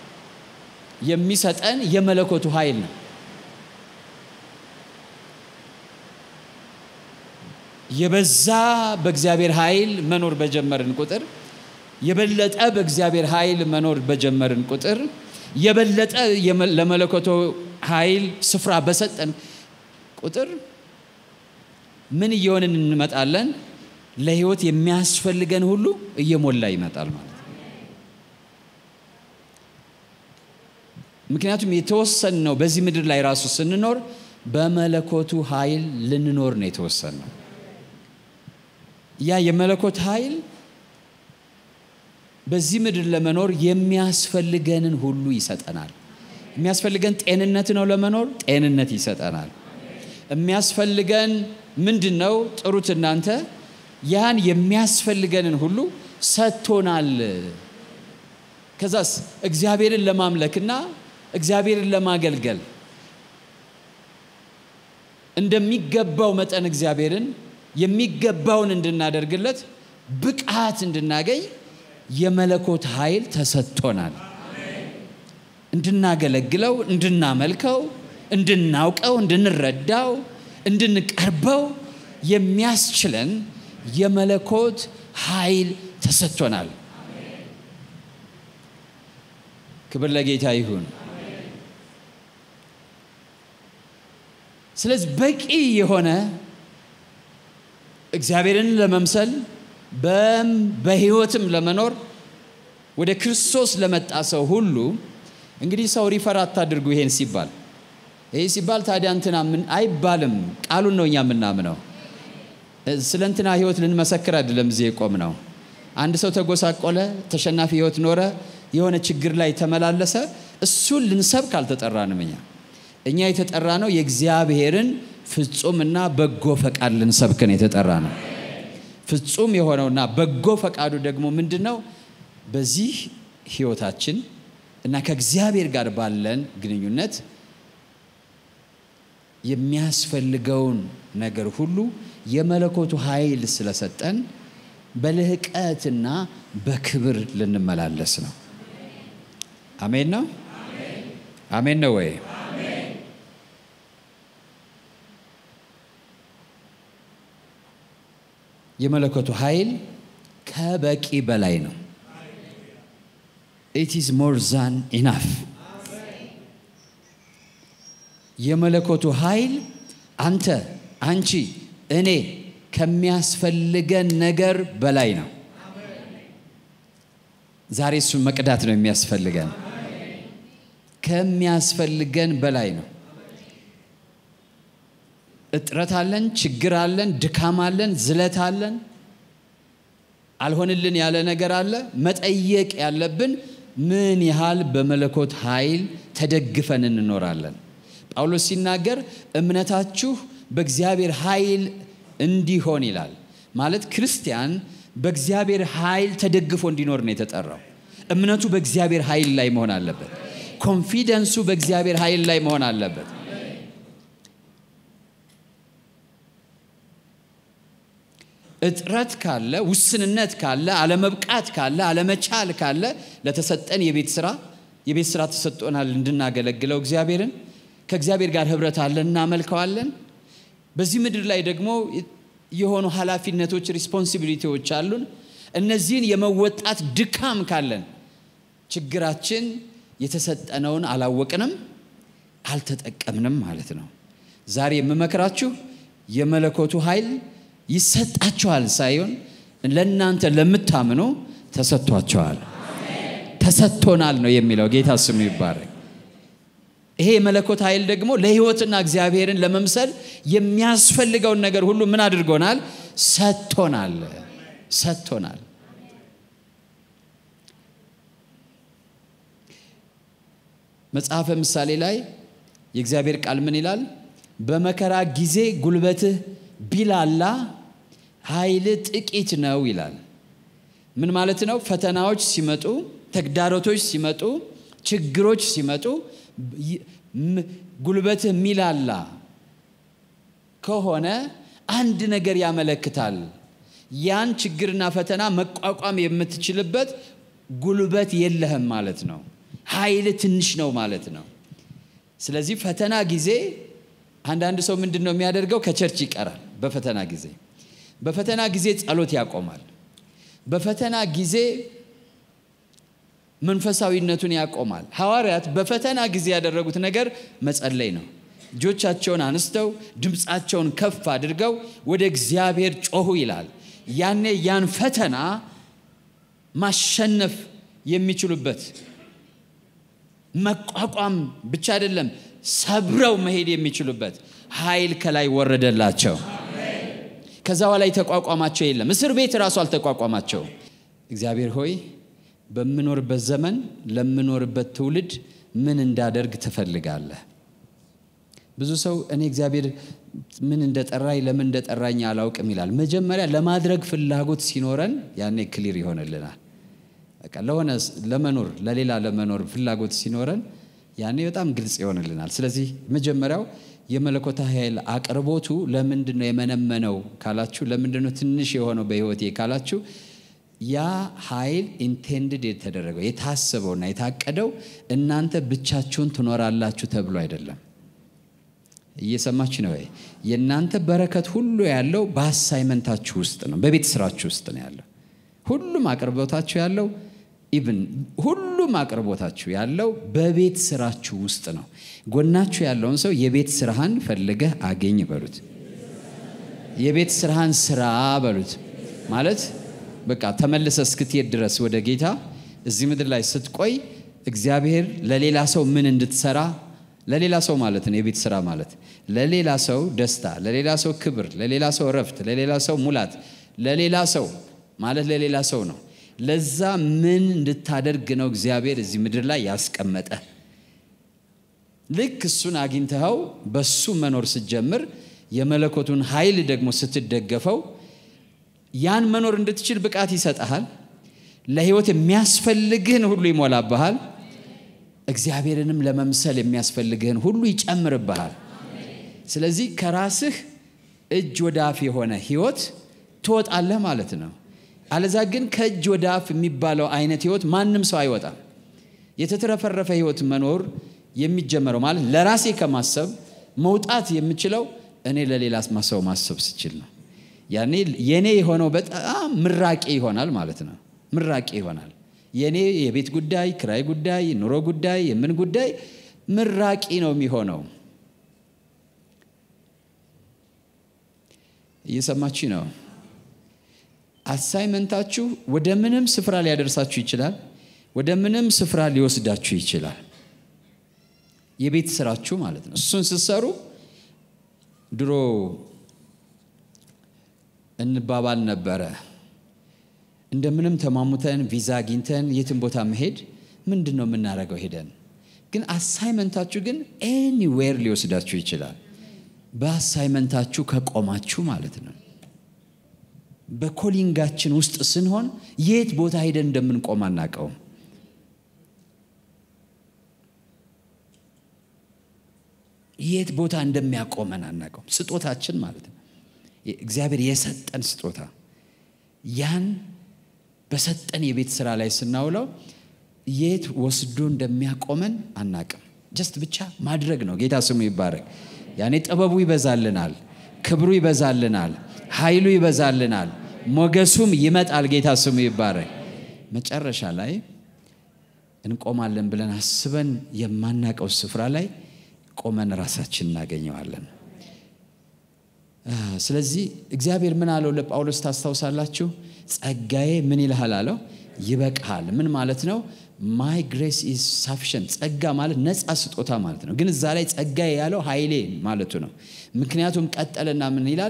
የሚሰጠን የመለኮቱ ኃይል ነው። የበዛ በእግዚአብሔር ኃይል መኖር በጀመርን ቁጥር የበለጠ በእግዚአብሔር ኃይል መኖር በጀመርን ቁጥር የበለጠ ለመለኮቱ ኃይል ስፍራ በሰጠን ቁጥር ምን እየሆንን እንመጣለን? ለህይወት የሚያስፈልገን ሁሉ እየሞላ ይመጣል ማለት ነው። ምክንያቱም የተወሰን ነው። በዚህ ምድር ላይ ራሱ ስንኖር በመለኮቱ ኃይል ልንኖር ነው የተወሰን ነው። ያ የመለኮት ኃይል በዚህ ምድር ለመኖር የሚያስፈልገንን ሁሉ ይሰጠናል። የሚያስፈልገን ጤንነት ነው። ለመኖር ጤንነት ይሰጠናል። የሚያስፈልገን ምንድን ነው? ጥሩት እናንተ ያን የሚያስፈልገንን ሁሉ ሰጥቶናል። ከዛስ እግዚአብሔርን ለማምለክና እግዚአብሔርን ለማገልገል እንደሚገባው መጠን እግዚአብሔርን የሚገባውን እንድናደርግለት ብቃት እንድናገኝ የመለኮት ኃይል ተሰጥቶናል። እንድናገለግለው፣ እንድናመልከው፣ እንድናውቀው፣ እንድንረዳው፣ እንድንቀርበው የሚያስችለን የመለኮት ኃይል ተሰጥቶናል። ክብር ለጌታ ይሁን። ስለዚህ በቂ የሆነ እግዚአብሔርን ለመምሰል በህይወትም ለመኖር ወደ ክርስቶስ ለመጣ ሰው ሁሉ እንግዲህ ሰው ሪፈር አታድርጉ ይሄን ሲባል ይህ ሲባል ታዲያ እንትና ምን አይባልም ቃሉን ነው እኛ የምናምነው ስለ እንትና ህይወት ልንመሰክር አይደለም እዚህ የቆም ነው አንድ ሰው ተጎሳቆለ ተሸናፊ ህይወት ኖረ የሆነ ችግር ላይ ተመላለሰ እሱን ልንሰብክ አልተጠራንም እኛ እኛ የተጠራ ነው የእግዚአብሔርን ፍጹምና በጎ ፈቃድ ልንሰብክ ነው የተጠራ ነው ፍጹም የሆነውና በጎ ፈቃዱ ደግሞ ምንድን ነው በዚህ ህይወታችን እና ከእግዚአብሔር ጋር ባለን ግንኙነት የሚያስፈልገውን ነገር ሁሉ የመለኮቱ ኃይል ስለሰጠን በልህቀትና በክብር ልንመላለስ ነው አሜን ነው አሜን ነው ወይ የመለኮቱ ኃይል ከበቂ በላይ ነው ኢት ኢዝ ሞር ዛን ኢናፍ የመለኮቱ ኃይል አንተ አንቺ እኔ ከሚያስፈልገን ነገር በላይ ነው ዛሬ እሱን መቅዳት ነው የሚያስፈልገን ከሚያስፈልገን በላይ ነው እጥረት አለን ችግር አለን ድካም አለን ዝለት አለን አልሆንልን ያለ ነገር አለ መጠየቅ ያለብን ምን ያህል በመለኮት ኃይል ተደግፈን እንኖራለን ጳውሎስ ሲናገር እምነታችሁ በእግዚአብሔር ኃይል እንዲሆን ይላል ማለት ክርስቲያን በእግዚአብሔር ኃይል ተደግፎ እንዲኖር ነው የተጠራው እምነቱ በእግዚአብሔር ኃይል ላይ መሆን አለበት ኮንፊደንሱ በእግዚአብሔር ኃይል ላይ መሆን አለበት እጥረት ካለ ውስንነት ካለ አለመብቃት ካለ አለመቻል ካለ ለተሰጠን የቤት ስራ የቤት ስራ ተሰጥቶናል እንድናገለግለው እግዚአብሔርን ከእግዚአብሔር ጋር ህብረት አለን እናመልከዋለን በዚህ ምድር ላይ ደግሞ የሆኑ ኃላፊነቶች ሪስፖንሲቢሊቲዎች አሉን እነዚህን የመወጣት ድካም ካለን ችግራችን የተሰጠነውን አላወቅንም አልተጠቀምንም ማለት ነው ዛሬ የምመክራችሁ የመለኮቱ ኃይል ይሰጣቸዋል ሳይሆን ለእናንተ ለምታምኑ ተሰጥቷቸዋል ተሰጥቶናል ነው የሚለው ጌታ ስሙ ይባረክ ይሄ የመለኮት ኃይል ደግሞ ለህይወትና እግዚአብሔርን ለመምሰል የሚያስፈልገውን ነገር ሁሉ ምን አድርጎናል ሰጥቶናል ሰጥቶናል መጽሐፈ ምሳሌ ላይ የእግዚአብሔር ቃል ምን ይላል በመከራ ጊዜ ጉልበትህ ቢላላ ኃይል ጥቂት ነው ይላል ምን ማለት ነው ፈተናዎች ሲመጡ ተግዳሮቶች ሲመጡ ችግሮች ሲመጡ ጉልበትህ ሚላላ ከሆነ አንድ ነገር ያመለክታል ያን ችግርና ፈተና መቋቋም የምትችልበት ጉልበት የለህም ማለት ነው ኃይል ትንሽ ነው ማለት ነው ስለዚህ ፈተና ጊዜ አንዳንድ ሰው ምንድን ነው የሚያደርገው ከቸርች ይቀራል በፈተና ጊዜ በፈተና ጊዜ ጸሎት ያቆማል በፈተና ጊዜ መንፈሳዊነቱን ያቆማል ሐዋርያት በፈተና ጊዜ ያደረጉት ነገር መጸለይ ነው እጆቻቸውን አንስተው ድምፃቸውን ከፍ አድርገው ወደ እግዚአብሔር ጮሁ ይላል ያኔ ያን ፈተና ማሸነፍ የሚችሉበት መቋቋም ብቻ አይደለም ሰብረው መሄድ የሚችሉበት ኃይል ከላይ ወረደላቸው ከዛ በላይ ተቋቋማቸው የለም እስር ቤት ራሱ አልተቋቋማቸው እግዚአብሔር ሆይ በምኖርበት ዘመን ለምኖርበት ትውልድ ምን እንዳደርግ ትፈልጋለህ ብዙ ሰው እኔ እግዚአብሔር ምን እንደጠራኝ ለምን እንደጠራኝ አላውቅም ይላል መጀመሪያ ለማድረግ ፍላጎት ሲኖረን ያኔ ክሊር ይሆንልናል በቃ ለሆነ ለመኖር ለሌላ ለመኖር ፍላጎት ሲኖረን ያኔ በጣም ግልጽ ይሆንልናል ስለዚህ መጀመሪያው የመለኮታ ኃይል አቅርቦቱ ለምንድን ነው የመነመነው ካላችሁ ለምንድን ነው ትንሽ የሆነው በህይወቴ ካላችሁ ያ ኃይል ኢንቴንድድ የተደረገው የታሰበውና የታቀደው እናንተ ብቻችሁን ትኖራላችሁ ተብሎ አይደለም እየሰማች ነው ወይ የእናንተ በረከት ሁሉ ያለው በአሳይመንታችሁ ውስጥ ነው በቤት ስራችሁ ውስጥ ነው ያለው ሁሉም አቅርቦታችሁ ያለው ኢቭን ሁሉ ሁሉም አቅርቦታችሁ ያለው በቤት ስራችሁ ውስጥ ነው። ጎናችሁ ያለውን ሰው የቤት ስራህን ፈልገህ አገኝ በሉት። የቤት ስራህን ስራ በሉት። ማለት በቃ ተመልሰ እስክትሄድ ድረስ ወደ ጌታ እዚህ ምድር ላይ ስትቆይ እግዚአብሔር ለሌላ ሰው ምን እንድትሰራ ለሌላ ሰው ማለት ነው። የቤት ስራ ማለት ለሌላ ሰው ደስታ፣ ለሌላ ሰው ክብር፣ ለሌላ ሰው እረፍት፣ ለሌላ ሰው ሙላት፣ ለሌላ ሰው ማለት ለሌላ ሰው ነው። ለዛ ምን እንድታደርግ ነው እግዚአብሔር እዚህ ምድር ላይ ያስቀመጠ። ልክ እሱን አግኝተኸው በሱ መኖር ስትጀምር የመለኮቱን ኃይል ደግሞ ስትደገፈው ያን መኖር እንድትችል ብቃት ይሰጠሃል። ለህይወት የሚያስፈልግህን ሁሉ ይሞላብሃል። እግዚአብሔርንም ለመምሰል የሚያስፈልግህን ሁሉ ይጨምርብሃል። ስለዚህ ከራስህ እጅ ወደ አፍ የሆነ ህይወት ትወጣለህ ማለት ነው። አለዛ ግን ከእጅ ወደ አፍ የሚባለው አይነት ህይወት ማንም ሰው አይወጣም። የተትረፈረፈ ህይወት መኖር የሚጀመረው ማለት ለራሴ ከማሰብ መውጣት የምችለው እኔ ለሌላ ሰው ማሰብ ስችል ነው። ያኔ የኔ የሆነው በጣም ምራቄ ይሆናል ማለት ነው። ምራቄ ይሆናል። የኔ የቤት ጉዳይ፣ ክራይ ጉዳይ፣ ኑሮ ጉዳይ፣ የምን ጉዳይ ምራቂ ነው የሚሆነው። እየሰማችሁ ነው። አሳይመንታችሁ ወደ ምንም ስፍራ ሊያደርሳችሁ ይችላል። ወደ ምንም ስፍራ ሊወስዳችሁ ይችላል። የቤት ስራችሁ ማለት ነው። እሱን ስትሰሩ ድሮ እንባባል ነበረ። እንደምንም ተማሙተን ቪዛ አግኝተን የትን ቦታ መሄድ ምንድን ነው የምናደርገው? ሄደን ግን አሳይመንታችሁ ግን ኤኒዌር ሊወስዳችሁ ይችላል። በአሳይመንታችሁ ከቆማችሁ ማለት ነው። በኮሊንጋችን ውስጥ ስንሆን የት ቦታ ሄደን እንደምንቆም አናውቀውም። የት ቦታ እንደሚያቆመን አናውቀውም። ስጦታችን ማለት ነው። እግዚአብሔር የሰጠን ስጦታ ያን በሰጠን የቤት ስራ ላይ ስናውለው የት ወስዶ እንደሚያቆመን አናቅም። ጀስት ብቻ ማድረግ ነው። ጌታ ስሙ ይባረክ። ያኔ ጥበቡ ይበዛልናል፣ ክብሩ ይበዛልናል፣ ኃይሉ ይበዛልናል፣ ሞገሱም ይመጣል። ጌታ ስሙ ይባረክ። መጨረሻ ላይ እንቆማለን ብለን አስበን የማናቀው ስፍራ ላይ ቆመን ራሳችን እናገኘዋለን። ስለዚህ እግዚአብሔር ምን አለው ለጳውሎስ ታስታውሳላችሁ? ጸጋዬ ምን ይልሃል አለው? ይበቃሃል። ምን ማለት ነው? ማይ ግሬስ ኢዝ ሳፊሽንት። ጸጋ ማለት ነፃ ስጦታ ማለት ነው። ግን እዛ ላይ ጸጋዬ ያለው ኃይሌ ማለቱ ነው። ምክንያቱም ቀጠለና ምን ይላል?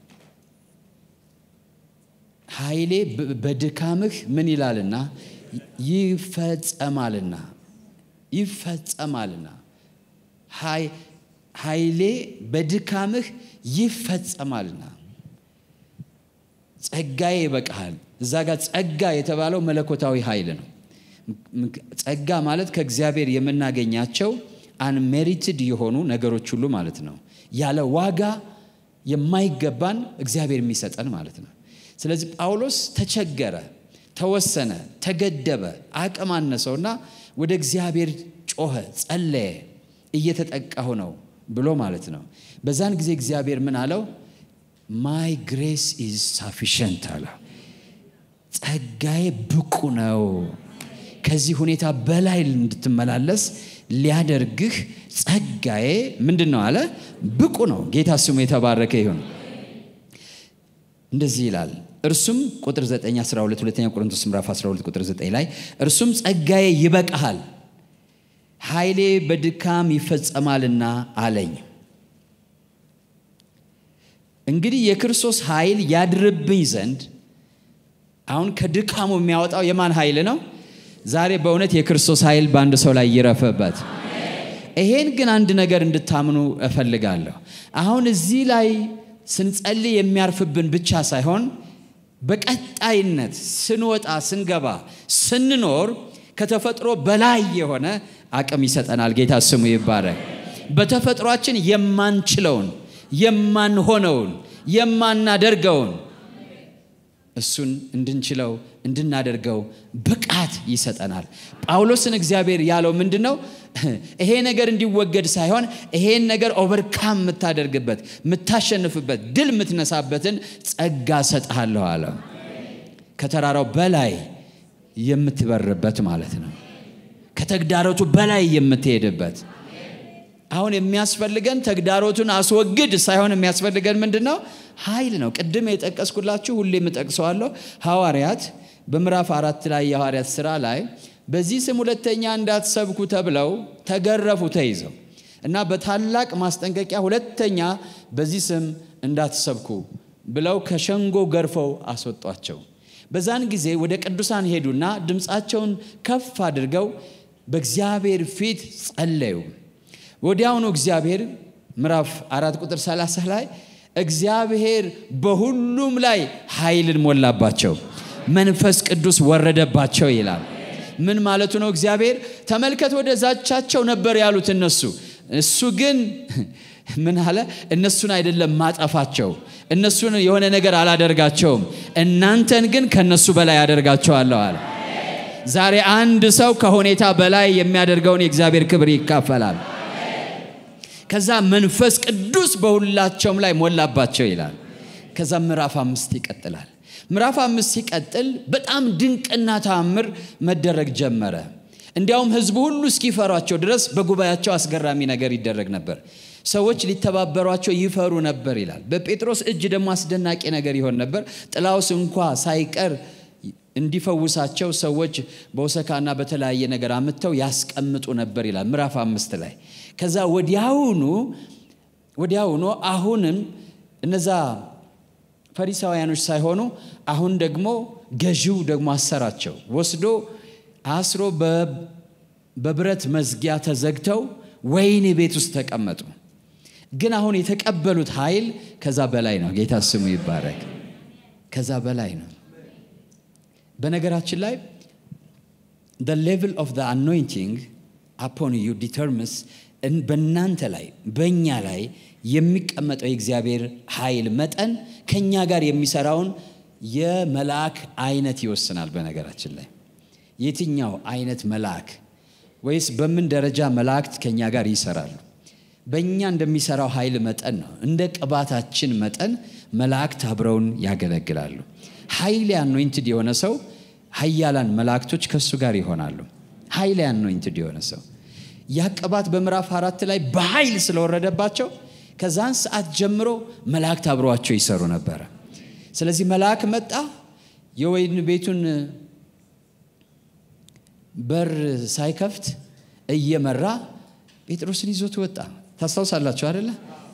ኃይሌ በድካምህ ምን ይላልና ይፈጸማልና ይፈጸማልና ኃይሌ በድካምህ ይፈጸማልና ጸጋዬ ይበቃሃል። እዛ ጋር ጸጋ የተባለው መለኮታዊ ኃይል ነው። ጸጋ ማለት ከእግዚአብሔር የምናገኛቸው አንሜሪትድ የሆኑ ነገሮች ሁሉ ማለት ነው። ያለ ዋጋ የማይገባን እግዚአብሔር የሚሰጠን ማለት ነው። ስለዚህ ጳውሎስ ተቸገረ፣ ተወሰነ፣ ተገደበ፣ አቅም አነሰውና ወደ እግዚአብሔር ጮኸ፣ ጸለየ። እየተጠቃሁ ነው ብሎ ማለት ነው። በዛን ጊዜ እግዚአብሔር ምን አለው? ማይ ግሬስ ኢዝ ሳፊሽንት አለ። ጸጋዬ ብቁ ነው። ከዚህ ሁኔታ በላይ እንድትመላለስ ሊያደርግህ ጸጋዬ ምንድን ነው አለ? ብቁ ነው። ጌታ ስሙ የተባረከ ይሁን። እንደዚህ ይላል። እርሱም ቁጥር 9 12 ሁለተኛ ቆሮንቶስ ምዕራፍ 12 ቁጥር 9 ላይ እርሱም ጸጋዬ ይበቃሃል ኃይሌ በድካም ይፈጸማልና አለኝ። እንግዲህ የክርስቶስ ኃይል ያድርብኝ ዘንድ አሁን ከድካሙ የሚያወጣው የማን ኃይል ነው? ዛሬ በእውነት የክርስቶስ ኃይል በአንድ ሰው ላይ ይረፈበት። ይሄን ግን አንድ ነገር እንድታምኑ እፈልጋለሁ። አሁን እዚህ ላይ ስንጸልይ የሚያርፍብን ብቻ ሳይሆን በቀጣይነት ስንወጣ፣ ስንገባ፣ ስንኖር ከተፈጥሮ በላይ የሆነ አቅም ይሰጠናል። ጌታ ስሙ ይባረክ። በተፈጥሯችን የማንችለውን የማንሆነውን የማናደርገውን እሱን እንድንችለው እንድናደርገው ብቃት ይሰጠናል። ጳውሎስን እግዚአብሔር ያለው ምንድን ነው? ይሄ ነገር እንዲወገድ ሳይሆን ይሄን ነገር ኦቨርካም የምታደርግበት የምታሸንፍበት፣ ድል የምትነሳበትን ጸጋ ሰጥሃለሁ አለ። ከተራራው በላይ የምትበርበት ማለት ነው። ከተግዳሮቱ በላይ የምትሄድበት አሁን የሚያስፈልገን ተግዳሮቱን አስወግድ ሳይሆን የሚያስፈልገን ምንድን ነው? ኃይል ነው። ቅድም የጠቀስኩላችሁ ሁሌ የምጠቅሰዋለሁ። ሐዋርያት በምዕራፍ አራት ላይ የሐዋርያት ሥራ ላይ በዚህ ስም ሁለተኛ እንዳትሰብኩ ተብለው ተገረፉ ተይዘው እና በታላቅ ማስጠንቀቂያ ሁለተኛ በዚህ ስም እንዳትሰብኩ ብለው ከሸንጎ ገርፈው አስወጧቸው። በዛን ጊዜ ወደ ቅዱሳን ሄዱና ድምፃቸውን ከፍ አድርገው በእግዚአብሔር ፊት ጸለዩ። ወዲያውኑ እግዚአብሔር ምዕራፍ አራት ቁጥር 30 ላይ እግዚአብሔር በሁሉም ላይ ኃይልን ሞላባቸው፣ መንፈስ ቅዱስ ወረደባቸው ይላል። ምን ማለቱ ነው? እግዚአብሔር ተመልከት፣ ወደ ዛቻቸው ነበር ያሉት እነሱ። እሱ ግን ምን አለ? እነሱን አይደለም ማጠፋቸው፣ እነሱን የሆነ ነገር አላደርጋቸውም፣ እናንተን ግን ከነሱ በላይ አደርጋቸዋለሁ አለ። ዛሬ አንድ ሰው ከሁኔታ በላይ የሚያደርገውን የእግዚአብሔር ክብር ይካፈላል። ከዛ መንፈስ ቅዱስ በሁላቸውም ላይ ሞላባቸው ይላል። ከዛ ምዕራፍ አምስት ይቀጥላል። ምዕራፍ አምስት ሲቀጥል በጣም ድንቅና ተአምር መደረግ ጀመረ። እንዲያውም ሕዝቡ ሁሉ እስኪፈሯቸው ድረስ በጉባኤያቸው አስገራሚ ነገር ይደረግ ነበር። ሰዎች ሊተባበሯቸው ይፈሩ ነበር ይላል። በጴጥሮስ እጅ ደግሞ አስደናቂ ነገር ይሆን ነበር። ጥላውስ እንኳ ሳይቀር እንዲፈውሳቸው ሰዎች በውሰካና በተለያየ ነገር አምጥተው ያስቀምጡ ነበር ይላል ምዕራፍ አምስት ላይ ከዛ ወዲያውኑ ወዲያውኑ አሁንም እነዛ ፈሪሳውያኖች ሳይሆኑ አሁን ደግሞ ገዢው ደግሞ አሰራቸው ወስዶ አስሮ በብረት መዝጊያ ተዘግተው ወህኒ ቤት ውስጥ ተቀመጡ። ግን አሁን የተቀበሉት ኃይል ከዛ በላይ ነው። ጌታ ስሙ ይባረክ። ከዛ በላይ ነው። በነገራችን ላይ the level of the anointing upon you determines በእናንተ ላይ በእኛ ላይ የሚቀመጠው የእግዚአብሔር ኃይል መጠን ከእኛ ጋር የሚሰራውን የመልአክ አይነት ይወስናል። በነገራችን ላይ የትኛው አይነት መልአክ ወይስ በምን ደረጃ መላእክት ከእኛ ጋር ይሰራሉ? በእኛ እንደሚሰራው ኃይል መጠን ነው። እንደ ቅባታችን መጠን መላእክት አብረውን ያገለግላሉ። ኃይል አኖይንትድ የሆነ ሰው ኃያላን መላእክቶች ከእሱ ጋር ይሆናሉ። ኃይል አኖይንትድ የሆነ ሰው ያ ቅባት በምዕራፍ አራት ላይ በኃይል ስለወረደባቸው ከዛን ሰዓት ጀምሮ መላእክት አብረዋቸው ይሰሩ ነበረ። ስለዚህ መልአክ መጣ፣ የወይን ቤቱን በር ሳይከፍት እየመራ ጴጥሮስን ይዞት ወጣ። ታስታውሳላችሁ አደለ?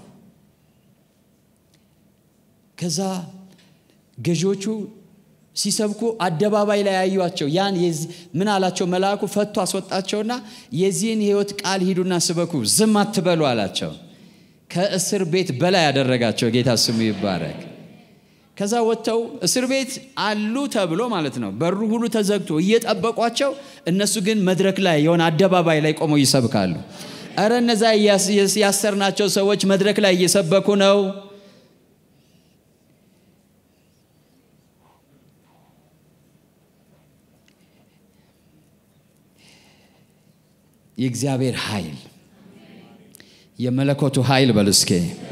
ከዛ ገዢዎቹ ሲሰብኩ አደባባይ ላይ ያዩቸው ያን ምን አላቸው? መልአኩ ፈቶ አስወጣቸውና የዚህን ሕይወት ቃል ሂዱና ስበኩ፣ ዝም አትበሉ አላቸው። ከእስር ቤት በላይ ያደረጋቸው ጌታ ስሙ ይባረክ። ከዛ ወጥተው እስር ቤት አሉ ተብሎ ማለት ነው። በሩ ሁሉ ተዘግቶ እየጠበቋቸው፣ እነሱ ግን መድረክ ላይ የሆነ አደባባይ ላይ ቆመው ይሰብካሉ። እረ እነዛ ያሰርናቸው ሰዎች መድረክ ላይ እየሰበኩ ነው። የእግዚአብሔር ኃይል የመለኮቱ ኃይል በሉ እስኬ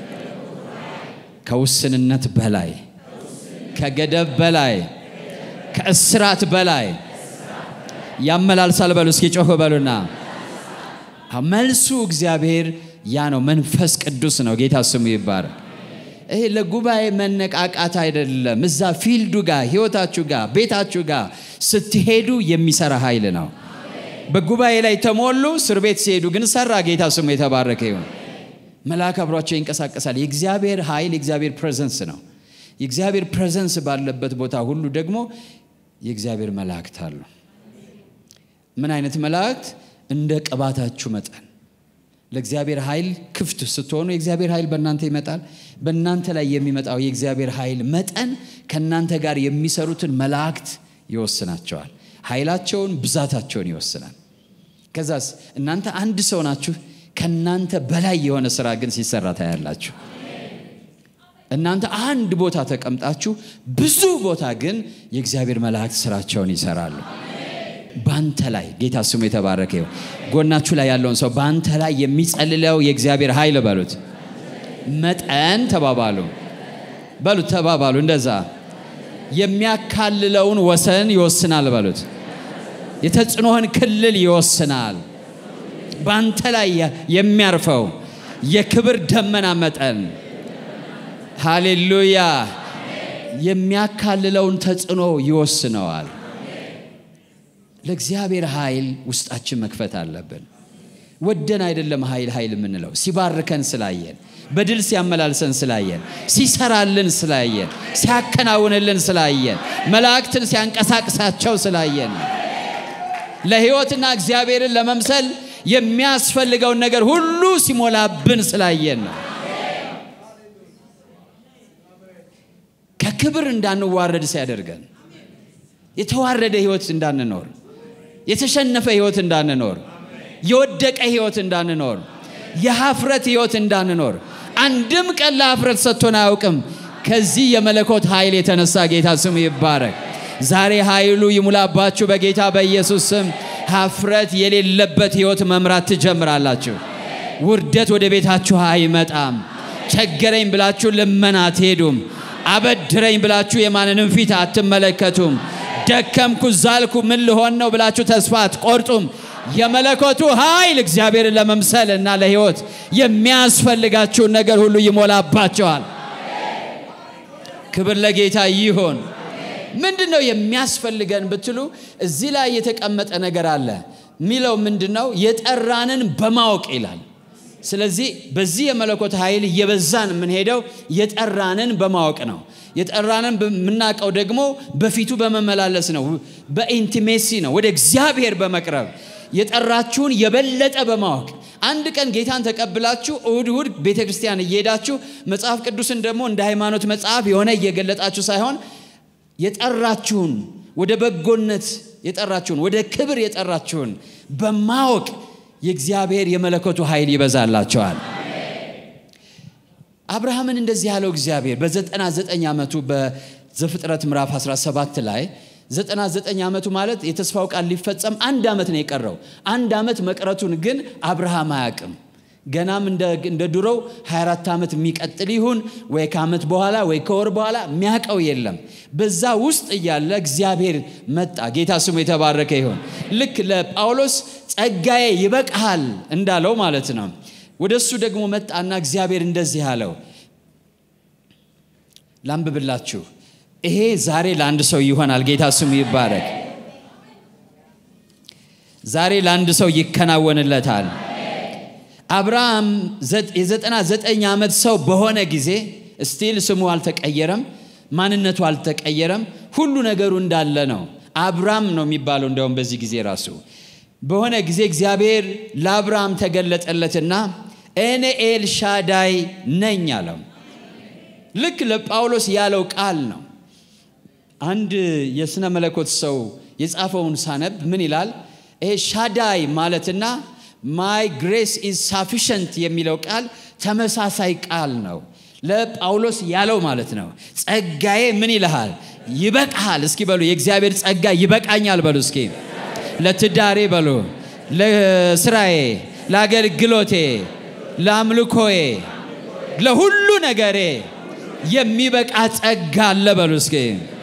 ከውስንነት በላይ ከገደብ በላይ ከእስራት በላይ ያመላልሳል። በሉ እስኪ ጮህ በሉና መልሱ እግዚአብሔር ያ ነው። መንፈስ ቅዱስ ነው። ጌታ ስሙ ይባረክ። ይሄ ለጉባኤ መነቃቃት አይደለም። እዛ ፊልዱ ጋር ህይወታችሁ ጋር ቤታችሁ ጋር ስትሄዱ የሚሰራ ኃይል ነው። በጉባኤ ላይ ተሞሉ፣ እስር ቤት ሲሄዱ ግን ሰራ። ጌታ ስሙ የተባረከ ይሁን። መልአክ አብሯቸው ይንቀሳቀሳል። የእግዚአብሔር ኃይል የእግዚአብሔር ፕሬዘንስ ነው። የእግዚአብሔር ፕሬዘንስ ባለበት ቦታ ሁሉ ደግሞ የእግዚአብሔር መላእክት አሉ። ምን አይነት መላእክት? እንደ ቅባታችሁ መጠን ለእግዚአብሔር ኃይል ክፍት ስትሆኑ የእግዚአብሔር ኃይል በእናንተ ይመጣል። በእናንተ ላይ የሚመጣው የእግዚአብሔር ኃይል መጠን ከእናንተ ጋር የሚሰሩትን መላእክት ይወስናቸዋል። ኃይላቸውን፣ ብዛታቸውን ይወስናል። ከዛስ እናንተ አንድ ሰው ናችሁ። ከእናንተ በላይ የሆነ ስራ ግን ሲሰራ ታያላችሁ። እናንተ አንድ ቦታ ተቀምጣችሁ ብዙ ቦታ ግን የእግዚአብሔር መላእክት ስራቸውን ይሰራሉ። በአንተ ላይ ጌታ ስሙ የተባረከ ይሁን። ጎናችሁ ላይ ያለውን ሰው በአንተ ላይ የሚጸልለው የእግዚአብሔር ኃይል በሉት፣ መጠን ተባባሉ፣ በሉት፣ ተባባሉ። እንደዛ የሚያካልለውን ወሰን ይወስናል በሉት። የተጽዕኖህን ክልል ይወስናል። በአንተ ላይ የሚያርፈው የክብር ደመና መጠን ሃሌሉያ የሚያካልለውን ተጽዕኖ ይወስነዋል። ለእግዚአብሔር ኃይል ውስጣችን መክፈት አለብን። ወደን አይደለም ኃይል ኃይል የምንለው ሲባርከን ስላየን፣ በድል ሲያመላልሰን ስላየን፣ ሲሰራልን ስላየን፣ ሲያከናውንልን ስላየን፣ መላእክትን ሲያንቀሳቅሳቸው ስላየን ለሕይወትና እግዚአብሔርን ለመምሰል የሚያስፈልገውን ነገር ሁሉ ሲሞላብን ስላየን ነው። ከክብር እንዳንዋረድ ሲያደርገን የተዋረደ ሕይወት እንዳንኖር፣ የተሸነፈ ሕይወት እንዳንኖር፣ የወደቀ ሕይወት እንዳንኖር፣ የሀፍረት ሕይወት እንዳንኖር አንድም ቀን ለሀፍረት ሰጥቶን አያውቅም። ከዚህ የመለኮት ኃይል የተነሳ ጌታ ስሙ ይባረክ። ዛሬ ኃይሉ ይሙላባችሁ በጌታ በኢየሱስ ስም። ሀፍረት የሌለበት ሕይወት መምራት ትጀምራላችሁ። ውርደት ወደ ቤታችሁ አይመጣም። ቸገረኝ ብላችሁ ልመና አትሄዱም። አበድረኝ ብላችሁ የማንንም ፊት አትመለከቱም። ደከምኩ፣ ዛልኩ፣ ምን ልሆን ነው ብላችሁ ተስፋ አትቆርጡም። የመለኮቱ ኃይል እግዚአብሔርን ለመምሰል እና ለሕይወት የሚያስፈልጋችሁን ነገር ሁሉ ይሞላባቸዋል። ክብር ለጌታ ይሆን። ምንድን ነው የሚያስፈልገን ብትሉ እዚህ ላይ የተቀመጠ ነገር አለ። የሚለው ምንድን ነው? የጠራንን በማወቅ ይላል። ስለዚህ በዚህ የመለኮት ኃይል እየበዛን የምንሄደው የጠራንን በማወቅ ነው። የጠራንን የምናውቀው ደግሞ በፊቱ በመመላለስ ነው፣ በኢንቲሜሲ ነው፣ ወደ እግዚአብሔር በመቅረብ የጠራችሁን የበለጠ በማወቅ አንድ ቀን ጌታን ተቀብላችሁ እሁድ እሁድ ቤተ ክርስቲያን እየሄዳችሁ መጽሐፍ ቅዱስን ደግሞ እንደ ሃይማኖት መጽሐፍ የሆነ እየገለጣችሁ ሳይሆን የጠራችሁን ወደ በጎነት የጠራችሁን ወደ ክብር የጠራችሁን በማወቅ የእግዚአብሔር የመለኮቱ ኃይል ይበዛላቸዋል። አብርሃምን እንደዚህ ያለው እግዚአብሔር በዘጠና ዘጠኝ ዓመቱ በዘፍጥረት ምዕራፍ 17 ላይ 99 ዓመቱ ማለት የተስፋው ቃል ሊፈጸም አንድ ዓመት ነው የቀረው። አንድ ዓመት መቅረቱን ግን አብርሃም አያውቅም። ገናም እንደ ድሮው 24 ዓመት የሚቀጥል ይሁን ወይ ከዓመት በኋላ ወይ ከወር በኋላ የሚያውቀው የለም። በዛ ውስጥ እያለ እግዚአብሔር መጣ። ጌታ ስሙ የተባረከ ይሁን። ልክ ለጳውሎስ ጸጋዬ ይበቃሃል እንዳለው ማለት ነው። ወደ እሱ ደግሞ መጣና እግዚአብሔር እንደዚህ አለው። ላንብብላችሁ። ይሄ ዛሬ ለአንድ ሰው ይሆናል። ጌታ ስሙ ይባረክ። ዛሬ ለአንድ ሰው ይከናወንለታል። አብርሃም የዘጠና ዘጠኝ ዓመት ሰው በሆነ ጊዜ ስቲል ስሙ አልተቀየረም፣ ማንነቱ አልተቀየረም። ሁሉ ነገሩ እንዳለ ነው። አብራም ነው የሚባለው። እንዲያውም በዚህ ጊዜ ራሱ በሆነ ጊዜ እግዚአብሔር ለአብርሃም ተገለጠለትና እኔ ኤል ሻዳይ ነኝ አለው። ልክ ለጳውሎስ ያለው ቃል ነው። አንድ የሥነ መለኮት ሰው የጻፈውን ሳነብ ምን ይላል? ይሄ ሻዳይ ማለትና ማይ ግሬስ ኢዝ ሳፊሸንት የሚለው ቃል ተመሳሳይ ቃል ነው። ለጳውሎስ ያለው ማለት ነው። ጸጋዬ ምን ይልሃል? ይበቃሃል። እስኪ በሉ የእግዚአብሔር ጸጋ ይበቃኛል በሉ እስኪ። ለትዳሬ በሉ፣ ለስራዬ፣ ለአገልግሎቴ፣ ለአምልኮዬ፣ ለሁሉ ነገሬ የሚበቃ ጸጋ አለ በሉ እስኪ።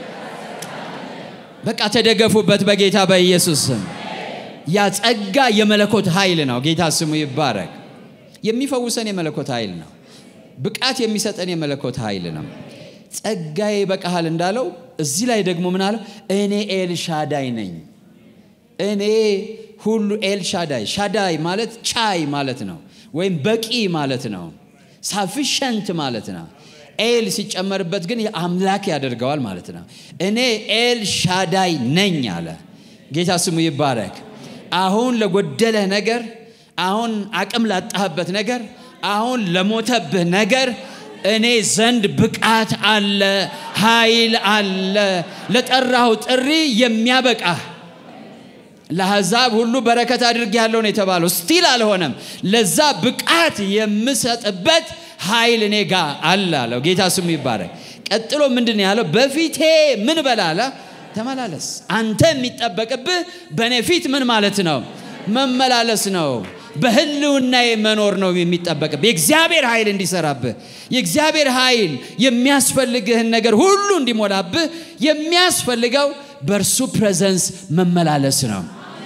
በቃ ተደገፉበት በጌታ በኢየሱስ ስም። ያ ጸጋ የመለኮት ኃይል ነው። ጌታ ስሙ ይባረክ። የሚፈውሰን የመለኮት ኃይል ነው። ብቃት የሚሰጠን የመለኮት ኃይል ነው። ጸጋዬ ይበቃሃል እንዳለው እዚህ ላይ ደግሞ ምን አለው? እኔ ኤል ሻዳይ ነኝ። እኔ ሁሉ ኤል ሻዳይ። ሻዳይ ማለት ቻይ ማለት ነው፣ ወይም በቂ ማለት ነው። ሳፊሸንት ማለት ነው። ኤል ሲጨመርበት ግን አምላክ ያደርገዋል ማለት ነው። እኔ ኤል ሻዳይ ነኝ አለ። ጌታ ስሙ ይባረክ። አሁን ለጎደለህ ነገር፣ አሁን አቅም ላጣህበት ነገር፣ አሁን ለሞተብህ ነገር እኔ ዘንድ ብቃት አለ፣ ኃይል አለ። ለጠራሁ ጥሪ የሚያበቃህ ለአሕዛብ ሁሉ በረከት አድርጌያለሁ ነው የተባለው። ስቲል አልሆነም። ለዛ ብቃት የምሰጥበት ኃይል እኔ ጋ አለ አለው። ጌታ ስሙ ይባረክ። ቀጥሎ ምንድን ነው ያለው? በፊቴ ምን በላለ ተመላለስ። አንተ የሚጠበቅብህ በእኔ ፊት ምን ማለት ነው? መመላለስ ነው። በህልውናዬ መኖር ነው የሚጠበቅብህ። የእግዚአብሔር ኃይል እንዲሰራብህ፣ የእግዚአብሔር ኃይል የሚያስፈልግህን ነገር ሁሉ እንዲሞላብህ የሚያስፈልገው በእርሱ ፕሬዘንስ መመላለስ ነው።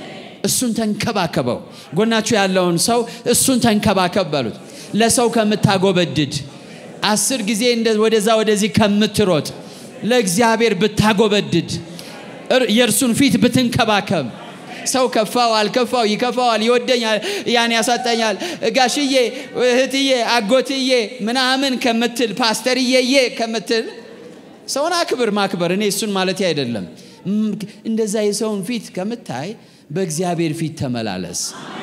እሱን ተንከባከበው። ጎናችሁ ያለውን ሰው እሱን ተንከባከብ በሉት። ለሰው ከምታጎበድድ አስር ጊዜ ወደዛ ወደዚህ ከምትሮጥ ለእግዚአብሔር ብታጎበድድ የእርሱን ፊት ብትንከባከብ ሰው ከፋው አልከፋው ይከፋዋል፣ ይወደኛል፣ ያን ያሳጠኛል፣ ጋሽዬ፣ እህትዬ፣ አጎትዬ ምናምን ከምትል ፓስተርዬዬ ከምትል ሰውን አክብር። ማክበር እኔ እሱን ማለት አይደለም። እንደዛ የሰውን ፊት ከምታይ በእግዚአብሔር ፊት ተመላለስ።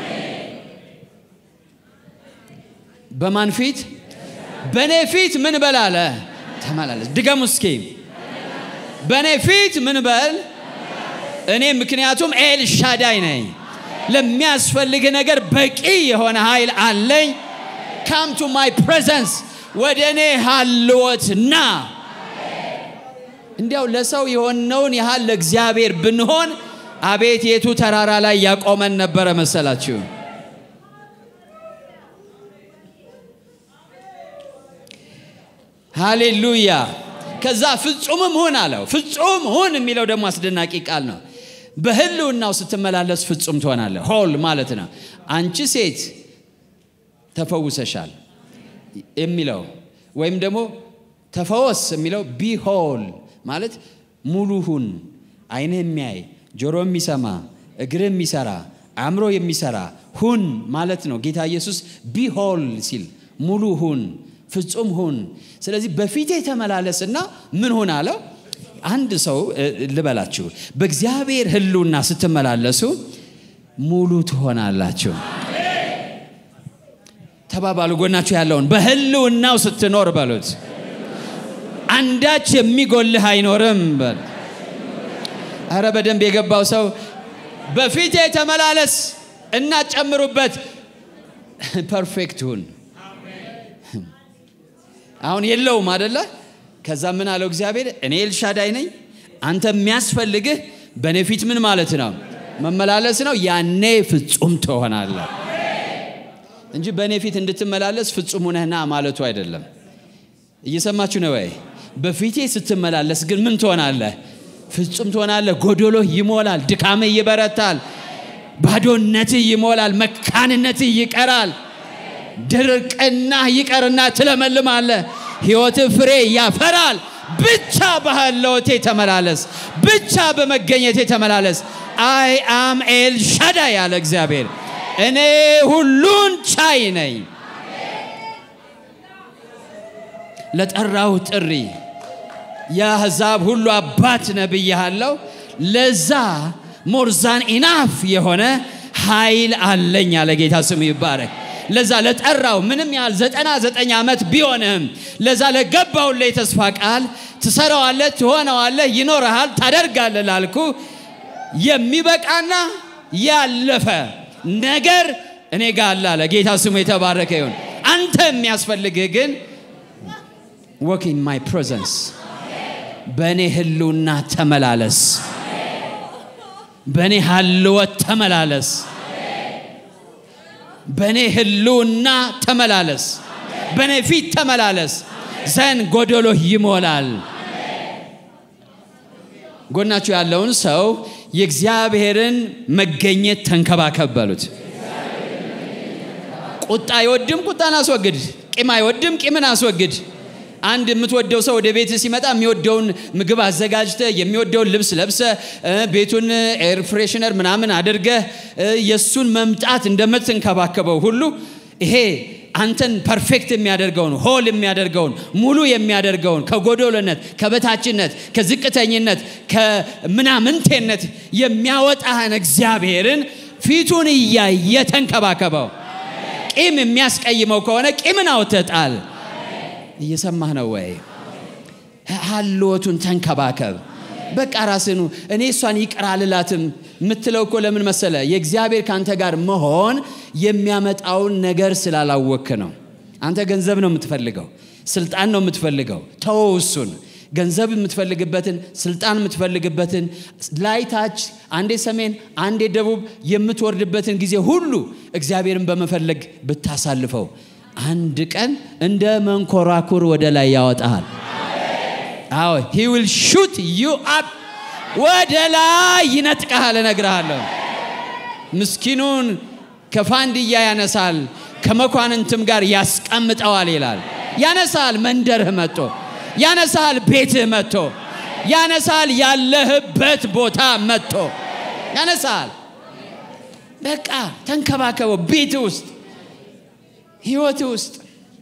በማን ፊት? በእኔ ፊት ምን በል አለ? ተመላለስ። ድገሙ እስኪ። በእኔ ፊት ምን በል እኔ ምክንያቱም ኤል ሻዳይ ነኝ። ለሚያስፈልግ ነገር በቂ የሆነ ኃይል አለኝ። ካም ቱ ማይ ፕሬዘንስ ወደ እኔ ሀልወት ና። እንዲያው ለሰው የሆነውን ያህል ለእግዚአብሔር ብንሆን አቤት የቱ ተራራ ላይ ያቆመን ነበረ መሰላችሁ? ሃሌሉያ። ከዛ ፍጹምም ሁን አለው። ፍጹም ሁን የሚለው ደግሞ አስደናቂ ቃል ነው። በህልውናው ስትመላለስ ፍጹም ትሆናለህ። ሆል ማለት ነው። አንቺ ሴት ተፈውሰሻል የሚለው ወይም ደግሞ ተፈወስ የሚለው ቢሆል ማለት ሙሉ ሁን፣ አይንህ የሚያይ ጆሮ የሚሰማ እግር የሚሰራ አእምሮ የሚሰራ ሁን ማለት ነው። ጌታ ኢየሱስ ቢሆል ሲል ሙሉ ሁን፣ ፍጹም ሁን። ስለዚህ በፊቴ ተመላለስና ምን ሁን አለው? አንድ ሰው ልበላችሁ፣ በእግዚአብሔር ህልውና ስትመላለሱ ሙሉ ትሆናላችሁ። ተባባሉ። ጎናችሁ ያለውን በህልውናው ስትኖር በሉት፣ አንዳች የሚጎልህ አይኖርም በል። አረ በደንብ የገባው ሰው በፊቴ ተመላለስ እና ጨምሩበት፣ ፐርፌክት ሁን። አሁን የለውም አደለ? ከዛ ምን አለው እግዚአብሔር? እኔ ኤልሻዳይ ነኝ። አንተ የሚያስፈልግህ በእኔ ፊት ምን ማለት ነው? መመላለስ ነው። ያኔ ፍጹም ትሆናለህ እንጂ በእኔ ፊት እንድትመላለስ ፍጹም ሁነህና ማለቱ አይደለም። እየሰማችሁ ነው ወይ? በፊቴ ስትመላለስ ግን ምን ትሆናለህ? ፍጹም ትሆናለህ። ጎዶሎህ ይሞላል። ድካምህ ይበረታል። ባዶነትህ ይሞላል። መካንነትህ ይቀራል። ድርቅና ይቀርና ትለመልማለህ። ሕይወትህ ፍሬ ያፈራል። ብቻ በህልውቴ ተመላለስ። ብቻ በመገኘቴ ተመላለስ። አይ አም ኤል ሻዳይ ያለ እግዚአብሔር እኔ ሁሉን ቻይ ነኝ። ለጠራው ጥሪ የአሕዛብ ሁሉ አባት ነብያለሁ። ለዛ ሞርዛን ኢናፍ የሆነ ኃይል አለኝ አለ ጌታ ስሙ ይባረክ። ለዛ ለጠራው ምንም ያህል ዘጠና ዘጠኝ ዓመት ቢሆንም ለዛ ለገባውን የተስፋ ቃል ትሰራዋለህ፣ ትሆነዋለህ፣ ይኖረሃል፣ ታደርጋለህ ላልኩ የሚበቃና ያለፈ ነገር እኔ ጋር አለ አለ ጌታ ስሙ የተባረከ ይሁን። አንተ የሚያስፈልግህ ግን ወክ ኢን ማይ ፕሬዘንስ በእኔ ህልውና ተመላለስ። በእኔ ሀልወት ተመላለስ። በእኔ ህልውና ተመላለስ። በእኔ ፊት ተመላለስ። ዘን ጎደሎህ ይሞላል። ጎናችሁ ያለውን ሰው የእግዚአብሔርን መገኘት ተንከባከብ በሉት። ቁጣ አይወድም፣ ቁጣን አስወግድ። ቂም አይወድም፣ ቂምን አስወግድ። አንድ የምትወደው ሰው ወደ ቤት ሲመጣ የሚወደውን ምግብ አዘጋጅተ የሚወደውን ልብስ ለብሰ ቤቱን ኤር ፍሬሽነር ምናምን አድርገህ የእሱን መምጣት እንደምትንከባከበው ሁሉ ይሄ አንተን ፐርፌክት የሚያደርገውን ሆል የሚያደርገውን ሙሉ የሚያደርገውን ከጎዶሎነት፣ ከበታችነት፣ ከዝቅተኝነት፣ ከምናምንቴነት የሚያወጣህን እግዚአብሔርን ፊቱን እያየ ተንከባከበው። ቂም የሚያስቀይመው ከሆነ ቂምን አውጥተህ ጣል። እየሰማህ ነው ወይ? ሀልወቱን ተንከባከብ። በቃ ራስኑ እኔ እሷን ይቅር አልላትም የምትለው እኮ ለምን መሰለ? የእግዚአብሔር ከአንተ ጋር መሆን የሚያመጣውን ነገር ስላላወክ ነው። አንተ ገንዘብ ነው የምትፈልገው፣ ስልጣን ነው የምትፈልገው። ተወው እሱን። ገንዘብ የምትፈልግበትን ስልጣን የምትፈልግበትን ላይ ታች፣ አንዴ ሰሜን፣ አንዴ ደቡብ የምትወርድበትን ጊዜ ሁሉ እግዚአብሔርን በመፈለግ ብታሳልፈው አንድ ቀን እንደ መንኮራኩር ወደ ላይ ያወጣሃል። አዎ ሂ ዊል ሹት ዩ አፕ ወደ ላይ ይነጥቀሃል። እነግርሃለሁ። ምስኪኑን ከፋንድያ ያነሳል፣ ከመኳንንትም ጋር ያስቀምጠዋል ይላል። ያነሳል፣ መንደርህ መጥቶ ያነሳል፣ ቤትህ መጥቶ ያነሳል፣ ያለህበት ቦታ መጥቶ ያነሳል። በቃ ተንከባከበው። ቤት ውስጥ ህይወት ውስጥ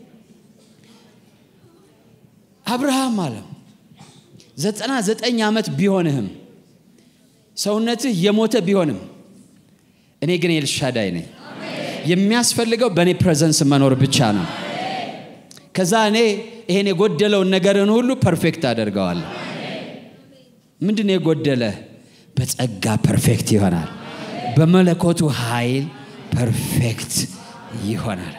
አብርሃም አለው ዘጠና ዘጠኝ ዓመት ቢሆንህም ሰውነትህ የሞተ ቢሆንም እኔ ግን ኤልሻዳይ ነኝ። የሚያስፈልገው በእኔ ፕሬዘንስ መኖር ብቻ ነው። ከዛ እኔ ይሄን የጎደለውን ነገርን ሁሉ ፐርፌክት አደርገዋለሁ። ምንድን ነው የጎደለ? በጸጋ ፐርፌክት ይሆናል። በመለኮቱ ኃይል ፐርፌክት ይሆናል።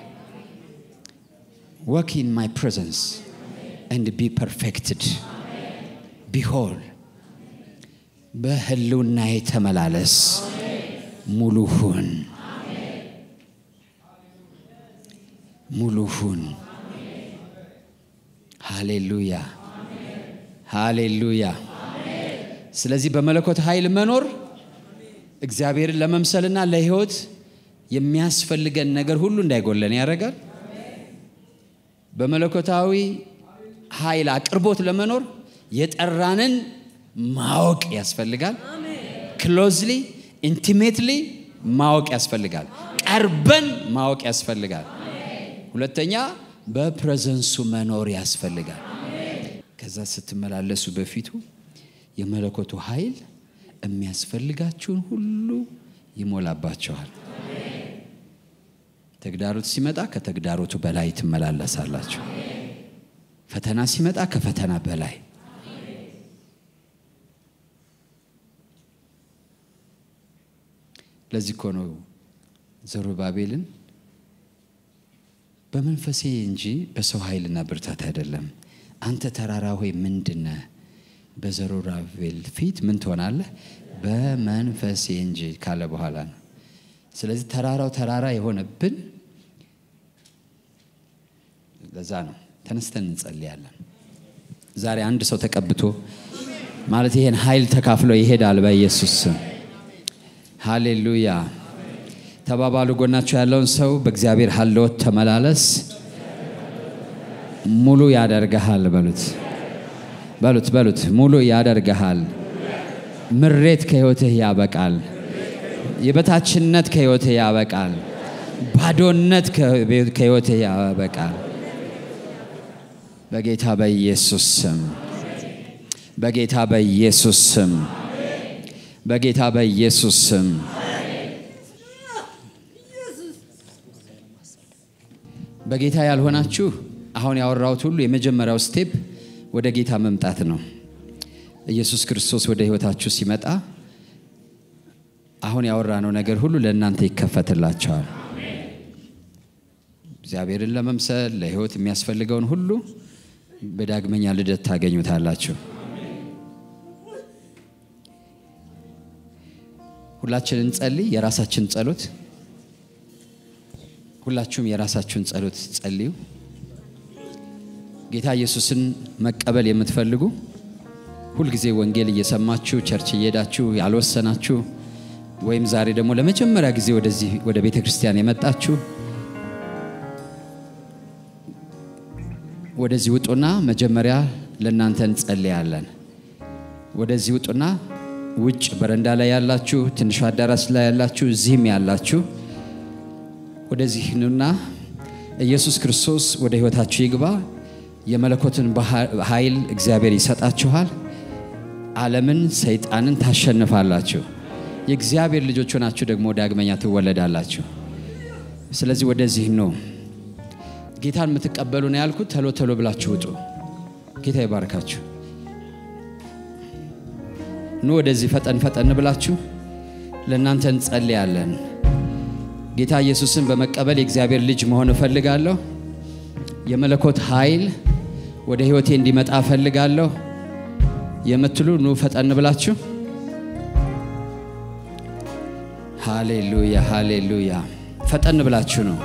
ወክ ኢን ማይ ፕሬዘንስ ኤንድ ቢ ፐርፌክትድ ቢሆል በህልውናዬ ተመላለስ፣ ሙሉ ሁን፣ ሙሉ ሁን። ሃሌሉያ ሃሌሉያ። ስለዚህ በመለኮት ኃይል መኖር እግዚአብሔርን ለመምሰልና ለህይወት የሚያስፈልገን ነገር ሁሉ እንዳይጎለን ያደርጋል። በመለኮታዊ ኃይል አቅርቦት ለመኖር የጠራንን ማወቅ ያስፈልጋል። ክሎዝሊ ኢንቲሜትሊ ማወቅ ያስፈልጋል። ቀርበን ማወቅ ያስፈልጋል። ሁለተኛ በፕሬዘንሱ መኖር ያስፈልጋል። ከዛ ስትመላለሱ በፊቱ የመለኮቱ ኃይል የሚያስፈልጋችሁን ሁሉ ይሞላባቸዋል። ተግዳሮት ሲመጣ ከተግዳሮቱ በላይ ትመላለሳላችሁ። ፈተና ሲመጣ ከፈተና በላይ ለዚህ እኮ ነው ዘሩባቤልን በመንፈሴ እንጂ በሰው ኃይልና ብርታት አይደለም። አንተ ተራራ ሆይ ምንድነ በዘሩባቤል ፊት ምን ትሆናለህ? በመንፈሴ እንጂ ካለ በኋላ ነው። ስለዚህ ተራራው ተራራ የሆነብን ለዛ ነው። ተነስተን እንጸልያለን። ዛሬ አንድ ሰው ተቀብቶ ማለት ይሄን ኃይል ተካፍሎ ይሄዳል በኢየሱስ ስም። ሃሌሉያ ተባባሉ። ጎናቸው ያለውን ሰው በእግዚአብሔር ሀልዎት ተመላለስ፣ ሙሉ ያደርግሃል በሉት፣ በሉት፣ በሉት። ሙሉ ያደርግሃል። ምሬት ከህይወትህ ያበቃል። የበታችነት ከህይወትህ ያበቃል። ባዶነት ከህይወትህ ያበቃል። በጌታ በኢየሱስ ስም፣ በጌታ በኢየሱስ ስም፣ በጌታ በኢየሱስ ስም በጌታ ያልሆናችሁ አሁን ያወራሁት ሁሉ የመጀመሪያው ስቴፕ ወደ ጌታ መምጣት ነው። ኢየሱስ ክርስቶስ ወደ ህይወታችሁ ሲመጣ አሁን ያወራነው ነገር ሁሉ ለእናንተ ይከፈትላቸዋል። እግዚአብሔርን ለመምሰል ለህይወት የሚያስፈልገውን ሁሉ በዳግመኛ ልደት ታገኙታላችሁ። ሁላችን እንጸልይ። የራሳችን ጸሎት ሁላችሁም የራሳችሁን ጸሎት ጸልዩ። ጌታ ኢየሱስን መቀበል የምትፈልጉ ሁልጊዜ ወንጌል እየሰማችሁ ቸርች እየሄዳችሁ ያልወሰናችሁ ወይም ዛሬ ደግሞ ለመጀመሪያ ጊዜ ወደዚህ ወደ ቤተ ክርስቲያን የመጣችሁ ወደዚህ ውጡና መጀመሪያ ለእናንተ እንጸልያለን። ወደዚህ ውጡና ውጭ በረንዳ ላይ ያላችሁ፣ ትንሹ አዳራሽ ላይ ያላችሁ፣ እዚህም ያላችሁ ወደዚህ ኑና ኢየሱስ ክርስቶስ ወደ ህይወታችሁ ይግባ። የመለኮትን ኃይል እግዚአብሔር ይሰጣችኋል። ዓለምን፣ ሰይጣንን ታሸንፋላችሁ። የእግዚአብሔር ልጆች ሆናችሁ ደግሞ ዳግመኛ ትወለዳላችሁ። ስለዚህ ወደዚህ ነው ጌታን የምትቀበሉ ነው ያልኩት። ተሎ ተሎ ብላችሁ ውጡ። ጌታ ይባርካችሁ። ኑ ወደዚህ ፈጠን ፈጠን ብላችሁ ለእናንተ እንጸልያለን። ጌታ ኢየሱስን በመቀበል የእግዚአብሔር ልጅ መሆን እፈልጋለሁ። የመለኮት ኃይል ወደ ህይወቴ እንዲመጣ እፈልጋለሁ የምትሉ ኑ ፈጠን ብላችሁ። ሃሌሉያ ሃሌሉያ። ፈጠን ብላችሁ ነው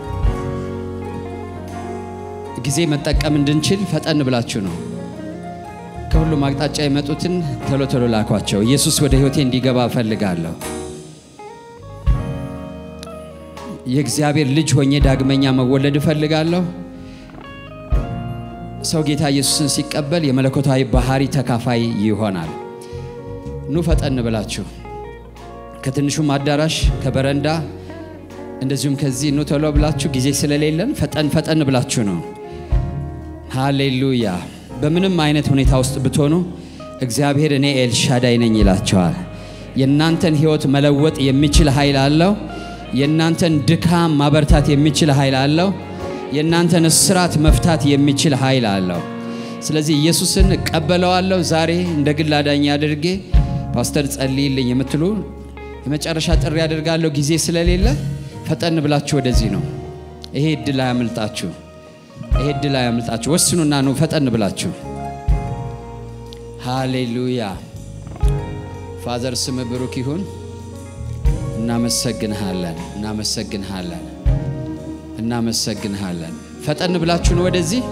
ጊዜ መጠቀም እንድንችል ፈጠን ብላችሁ ነው። ከሁሉም አቅጣጫ የመጡትን ቶሎ ቶሎ ላኳቸው። ኢየሱስ ወደ ህይወቴ እንዲገባ እፈልጋለሁ። የእግዚአብሔር ልጅ ሆኜ ዳግመኛ መወለድ እፈልጋለሁ። ሰው ጌታ ኢየሱስን ሲቀበል የመለኮታዊ ባህሪ ተካፋይ ይሆናል። ኑ ፈጠን ብላችሁ ከትንሹም አዳራሽ ከበረንዳ እንደዚሁም ከዚህ ኑ ቶሎ ብላችሁ ጊዜ ስለሌለን ፈጠን ፈጠን ብላችሁ ነው። ሃሌሉያ። በምንም አይነት ሁኔታ ውስጥ ብትሆኑ እግዚአብሔር እኔ ኤልሻዳይ ነኝ ይላቸዋል። የእናንተን ሕይወት መለወጥ የሚችል ኃይል አለው። የእናንተን ድካም ማበርታት የሚችል ኃይል አለው። የእናንተን እስራት መፍታት የሚችል ኃይል አለው። ስለዚህ ኢየሱስን እቀበለዋለሁ ዛሬ እንደ ግል አዳኝ አድርጌ ፓስተር ጸልይልኝ የምትሉ የመጨረሻ ጥሪ አድርጋለሁ። ጊዜ ስለሌለ ፈጠን ብላችሁ ወደዚህ ነው። ይሄ እድል አያምልጣችሁ። ይሄ እድል አያምልጣችሁ። ወስኑና ነው ፈጠን ብላችሁ። ሃሌሉያ። ፋዘር ስም ብሩክ ይሁን። እናመሰግንሃለን፣ እናመሰግንሃለን፣ እናመሰግንሃለን። ፈጠን ብላችሁ ነው ወደዚህ።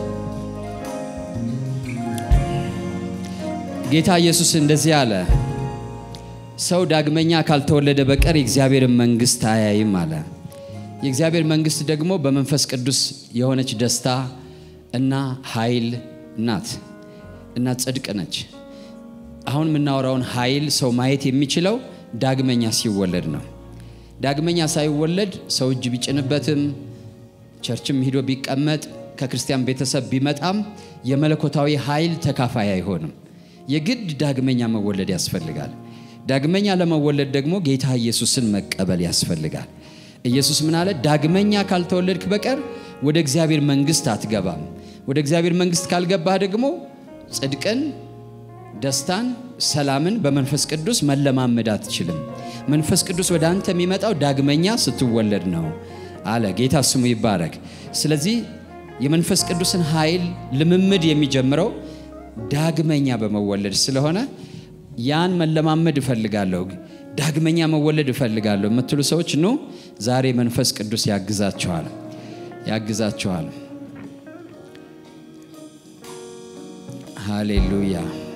ጌታ ኢየሱስ እንደዚህ አለ፣ ሰው ዳግመኛ ካልተወለደ በቀር የእግዚአብሔርን መንግሥት አያይም አለ። የእግዚአብሔር መንግሥት ደግሞ በመንፈስ ቅዱስ የሆነች ደስታ እና ኃይል ናት እና ጽድቅ ነች። አሁን የምናወራውን ኃይል ሰው ማየት የሚችለው ዳግመኛ ሲወለድ ነው። ዳግመኛ ሳይወለድ ሰው እጅ ቢጭንበትም ቸርችም ሂዶ ቢቀመጥ ከክርስቲያን ቤተሰብ ቢመጣም የመለኮታዊ ኃይል ተካፋይ አይሆንም። የግድ ዳግመኛ መወለድ ያስፈልጋል። ዳግመኛ ለመወለድ ደግሞ ጌታ ኢየሱስን መቀበል ያስፈልጋል። ኢየሱስ ምን አለ? ዳግመኛ ካልተወለድክ በቀር ወደ እግዚአብሔር መንግሥት አትገባም። ወደ እግዚአብሔር መንግሥት ካልገባህ ደግሞ ጽድቅን፣ ደስታን፣ ሰላምን በመንፈስ ቅዱስ መለማመድ አትችልም። መንፈስ ቅዱስ ወደ አንተ የሚመጣው ዳግመኛ ስትወለድ ነው አለ። ጌታ ስሙ ይባረክ። ስለዚህ የመንፈስ ቅዱስን ኃይል ልምምድ የሚጀምረው ዳግመኛ በመወለድ ስለሆነ ያን መለማመድ እፈልጋለሁ፣ ዳግመኛ መወለድ እፈልጋለሁ የምትሉ ሰዎች ኑ፣ ዛሬ መንፈስ ቅዱስ ያግዛችኋል፣ ያግዛችኋል። ሃሌሉያ።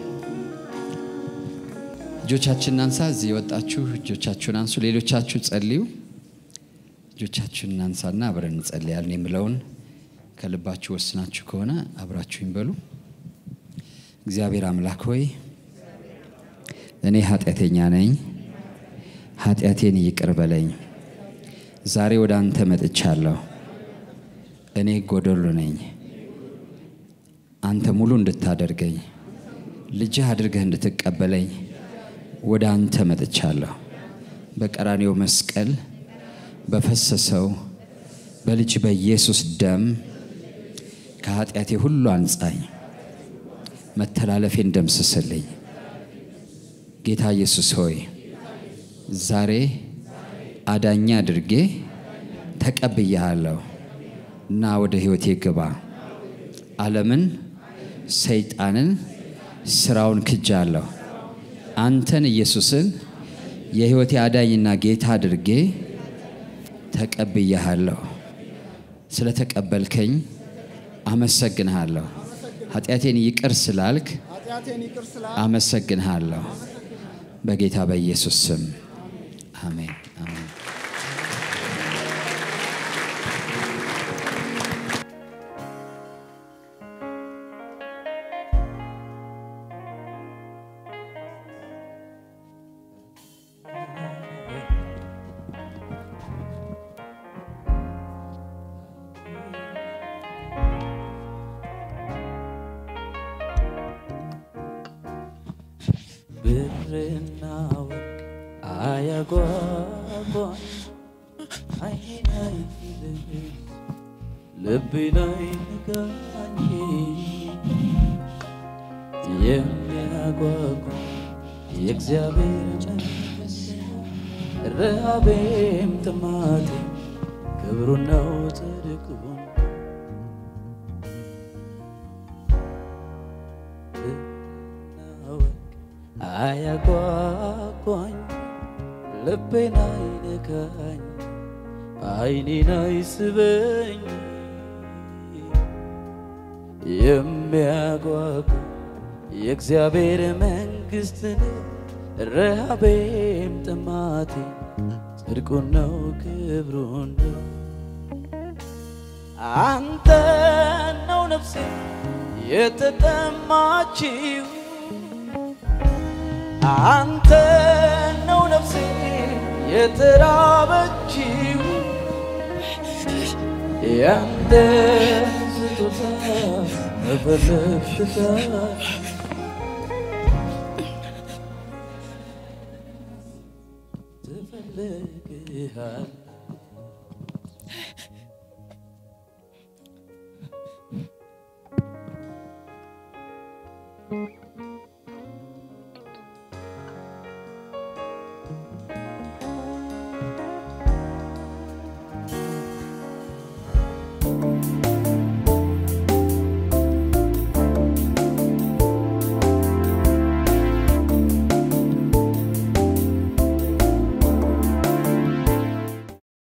እጆቻችንን አንሳ። እዚህ የወጣችሁ እጆቻችሁን አንሱ። ሌሎቻችሁ ጸልዩ። እጆቻችሁን እናንሳና አብረን እንጸልያለን። የምለውን ከልባችሁ ወስናችሁ ከሆነ አብራችሁኝ በሉ። እግዚአብሔር አምላክ ሆይ እኔ ኃጢአተኛ ነኝ፣ ኃጢአቴን ይቅር በለኝ። ዛሬ ወደ አንተ መጥቻለሁ። እኔ ጎደሎ ነኝ። አንተ ሙሉ እንድታደርገኝ ልጅህ አድርገህ እንድትቀበለኝ ወደ አንተ መጥቻለሁ። በቀራኔው መስቀል በፈሰሰው በልጅ በኢየሱስ ደም ከኃጢአቴ ሁሉ አንጻኝ፣ መተላለፌን ደምስስልኝ። ጌታ ኢየሱስ ሆይ ዛሬ አዳኛ አድርጌ ተቀብያለሁ እና ወደ ሕይወቴ ግባ። ዓለምን፣ ሰይጣንን፣ ስራውን ክጃለሁ። አንተን ኢየሱስን የሕይወቴ አዳኝና ጌታ አድርጌ ተቀብያለሁ። ስለ ተቀበልከኝ አመሰግንሃለሁ። ኃጢአቴን ይቅር ስላልክ አመሰግንሃለሁ። በጌታ በኢየሱስ ስም አሜን፣ አሜን። ብርና ወርቅ አያጓጓኝ፣ ዓይኔን አይልም ልቤን አይንካኝ። የሚያጓጓ የእግዚአብሔር መንግሥት ረሃቤም ጥማቴም ክብሩ ነው ጽድቁን አያጓጓኝ ልቤን አይነካኝ አይኔን አይስበኝ የሚያጓጓ የእግዚአብሔር መንግሥት ነው ረሃቤም ጥማቴ ጽድቁን ነው ክብሩን ነው አንተ ነው ነፍሴ የተጠማችው አንተ ነው ነፍሴ የተራበችው ያንተ ስጦታ በፈለግሽታ ትፈልግሃል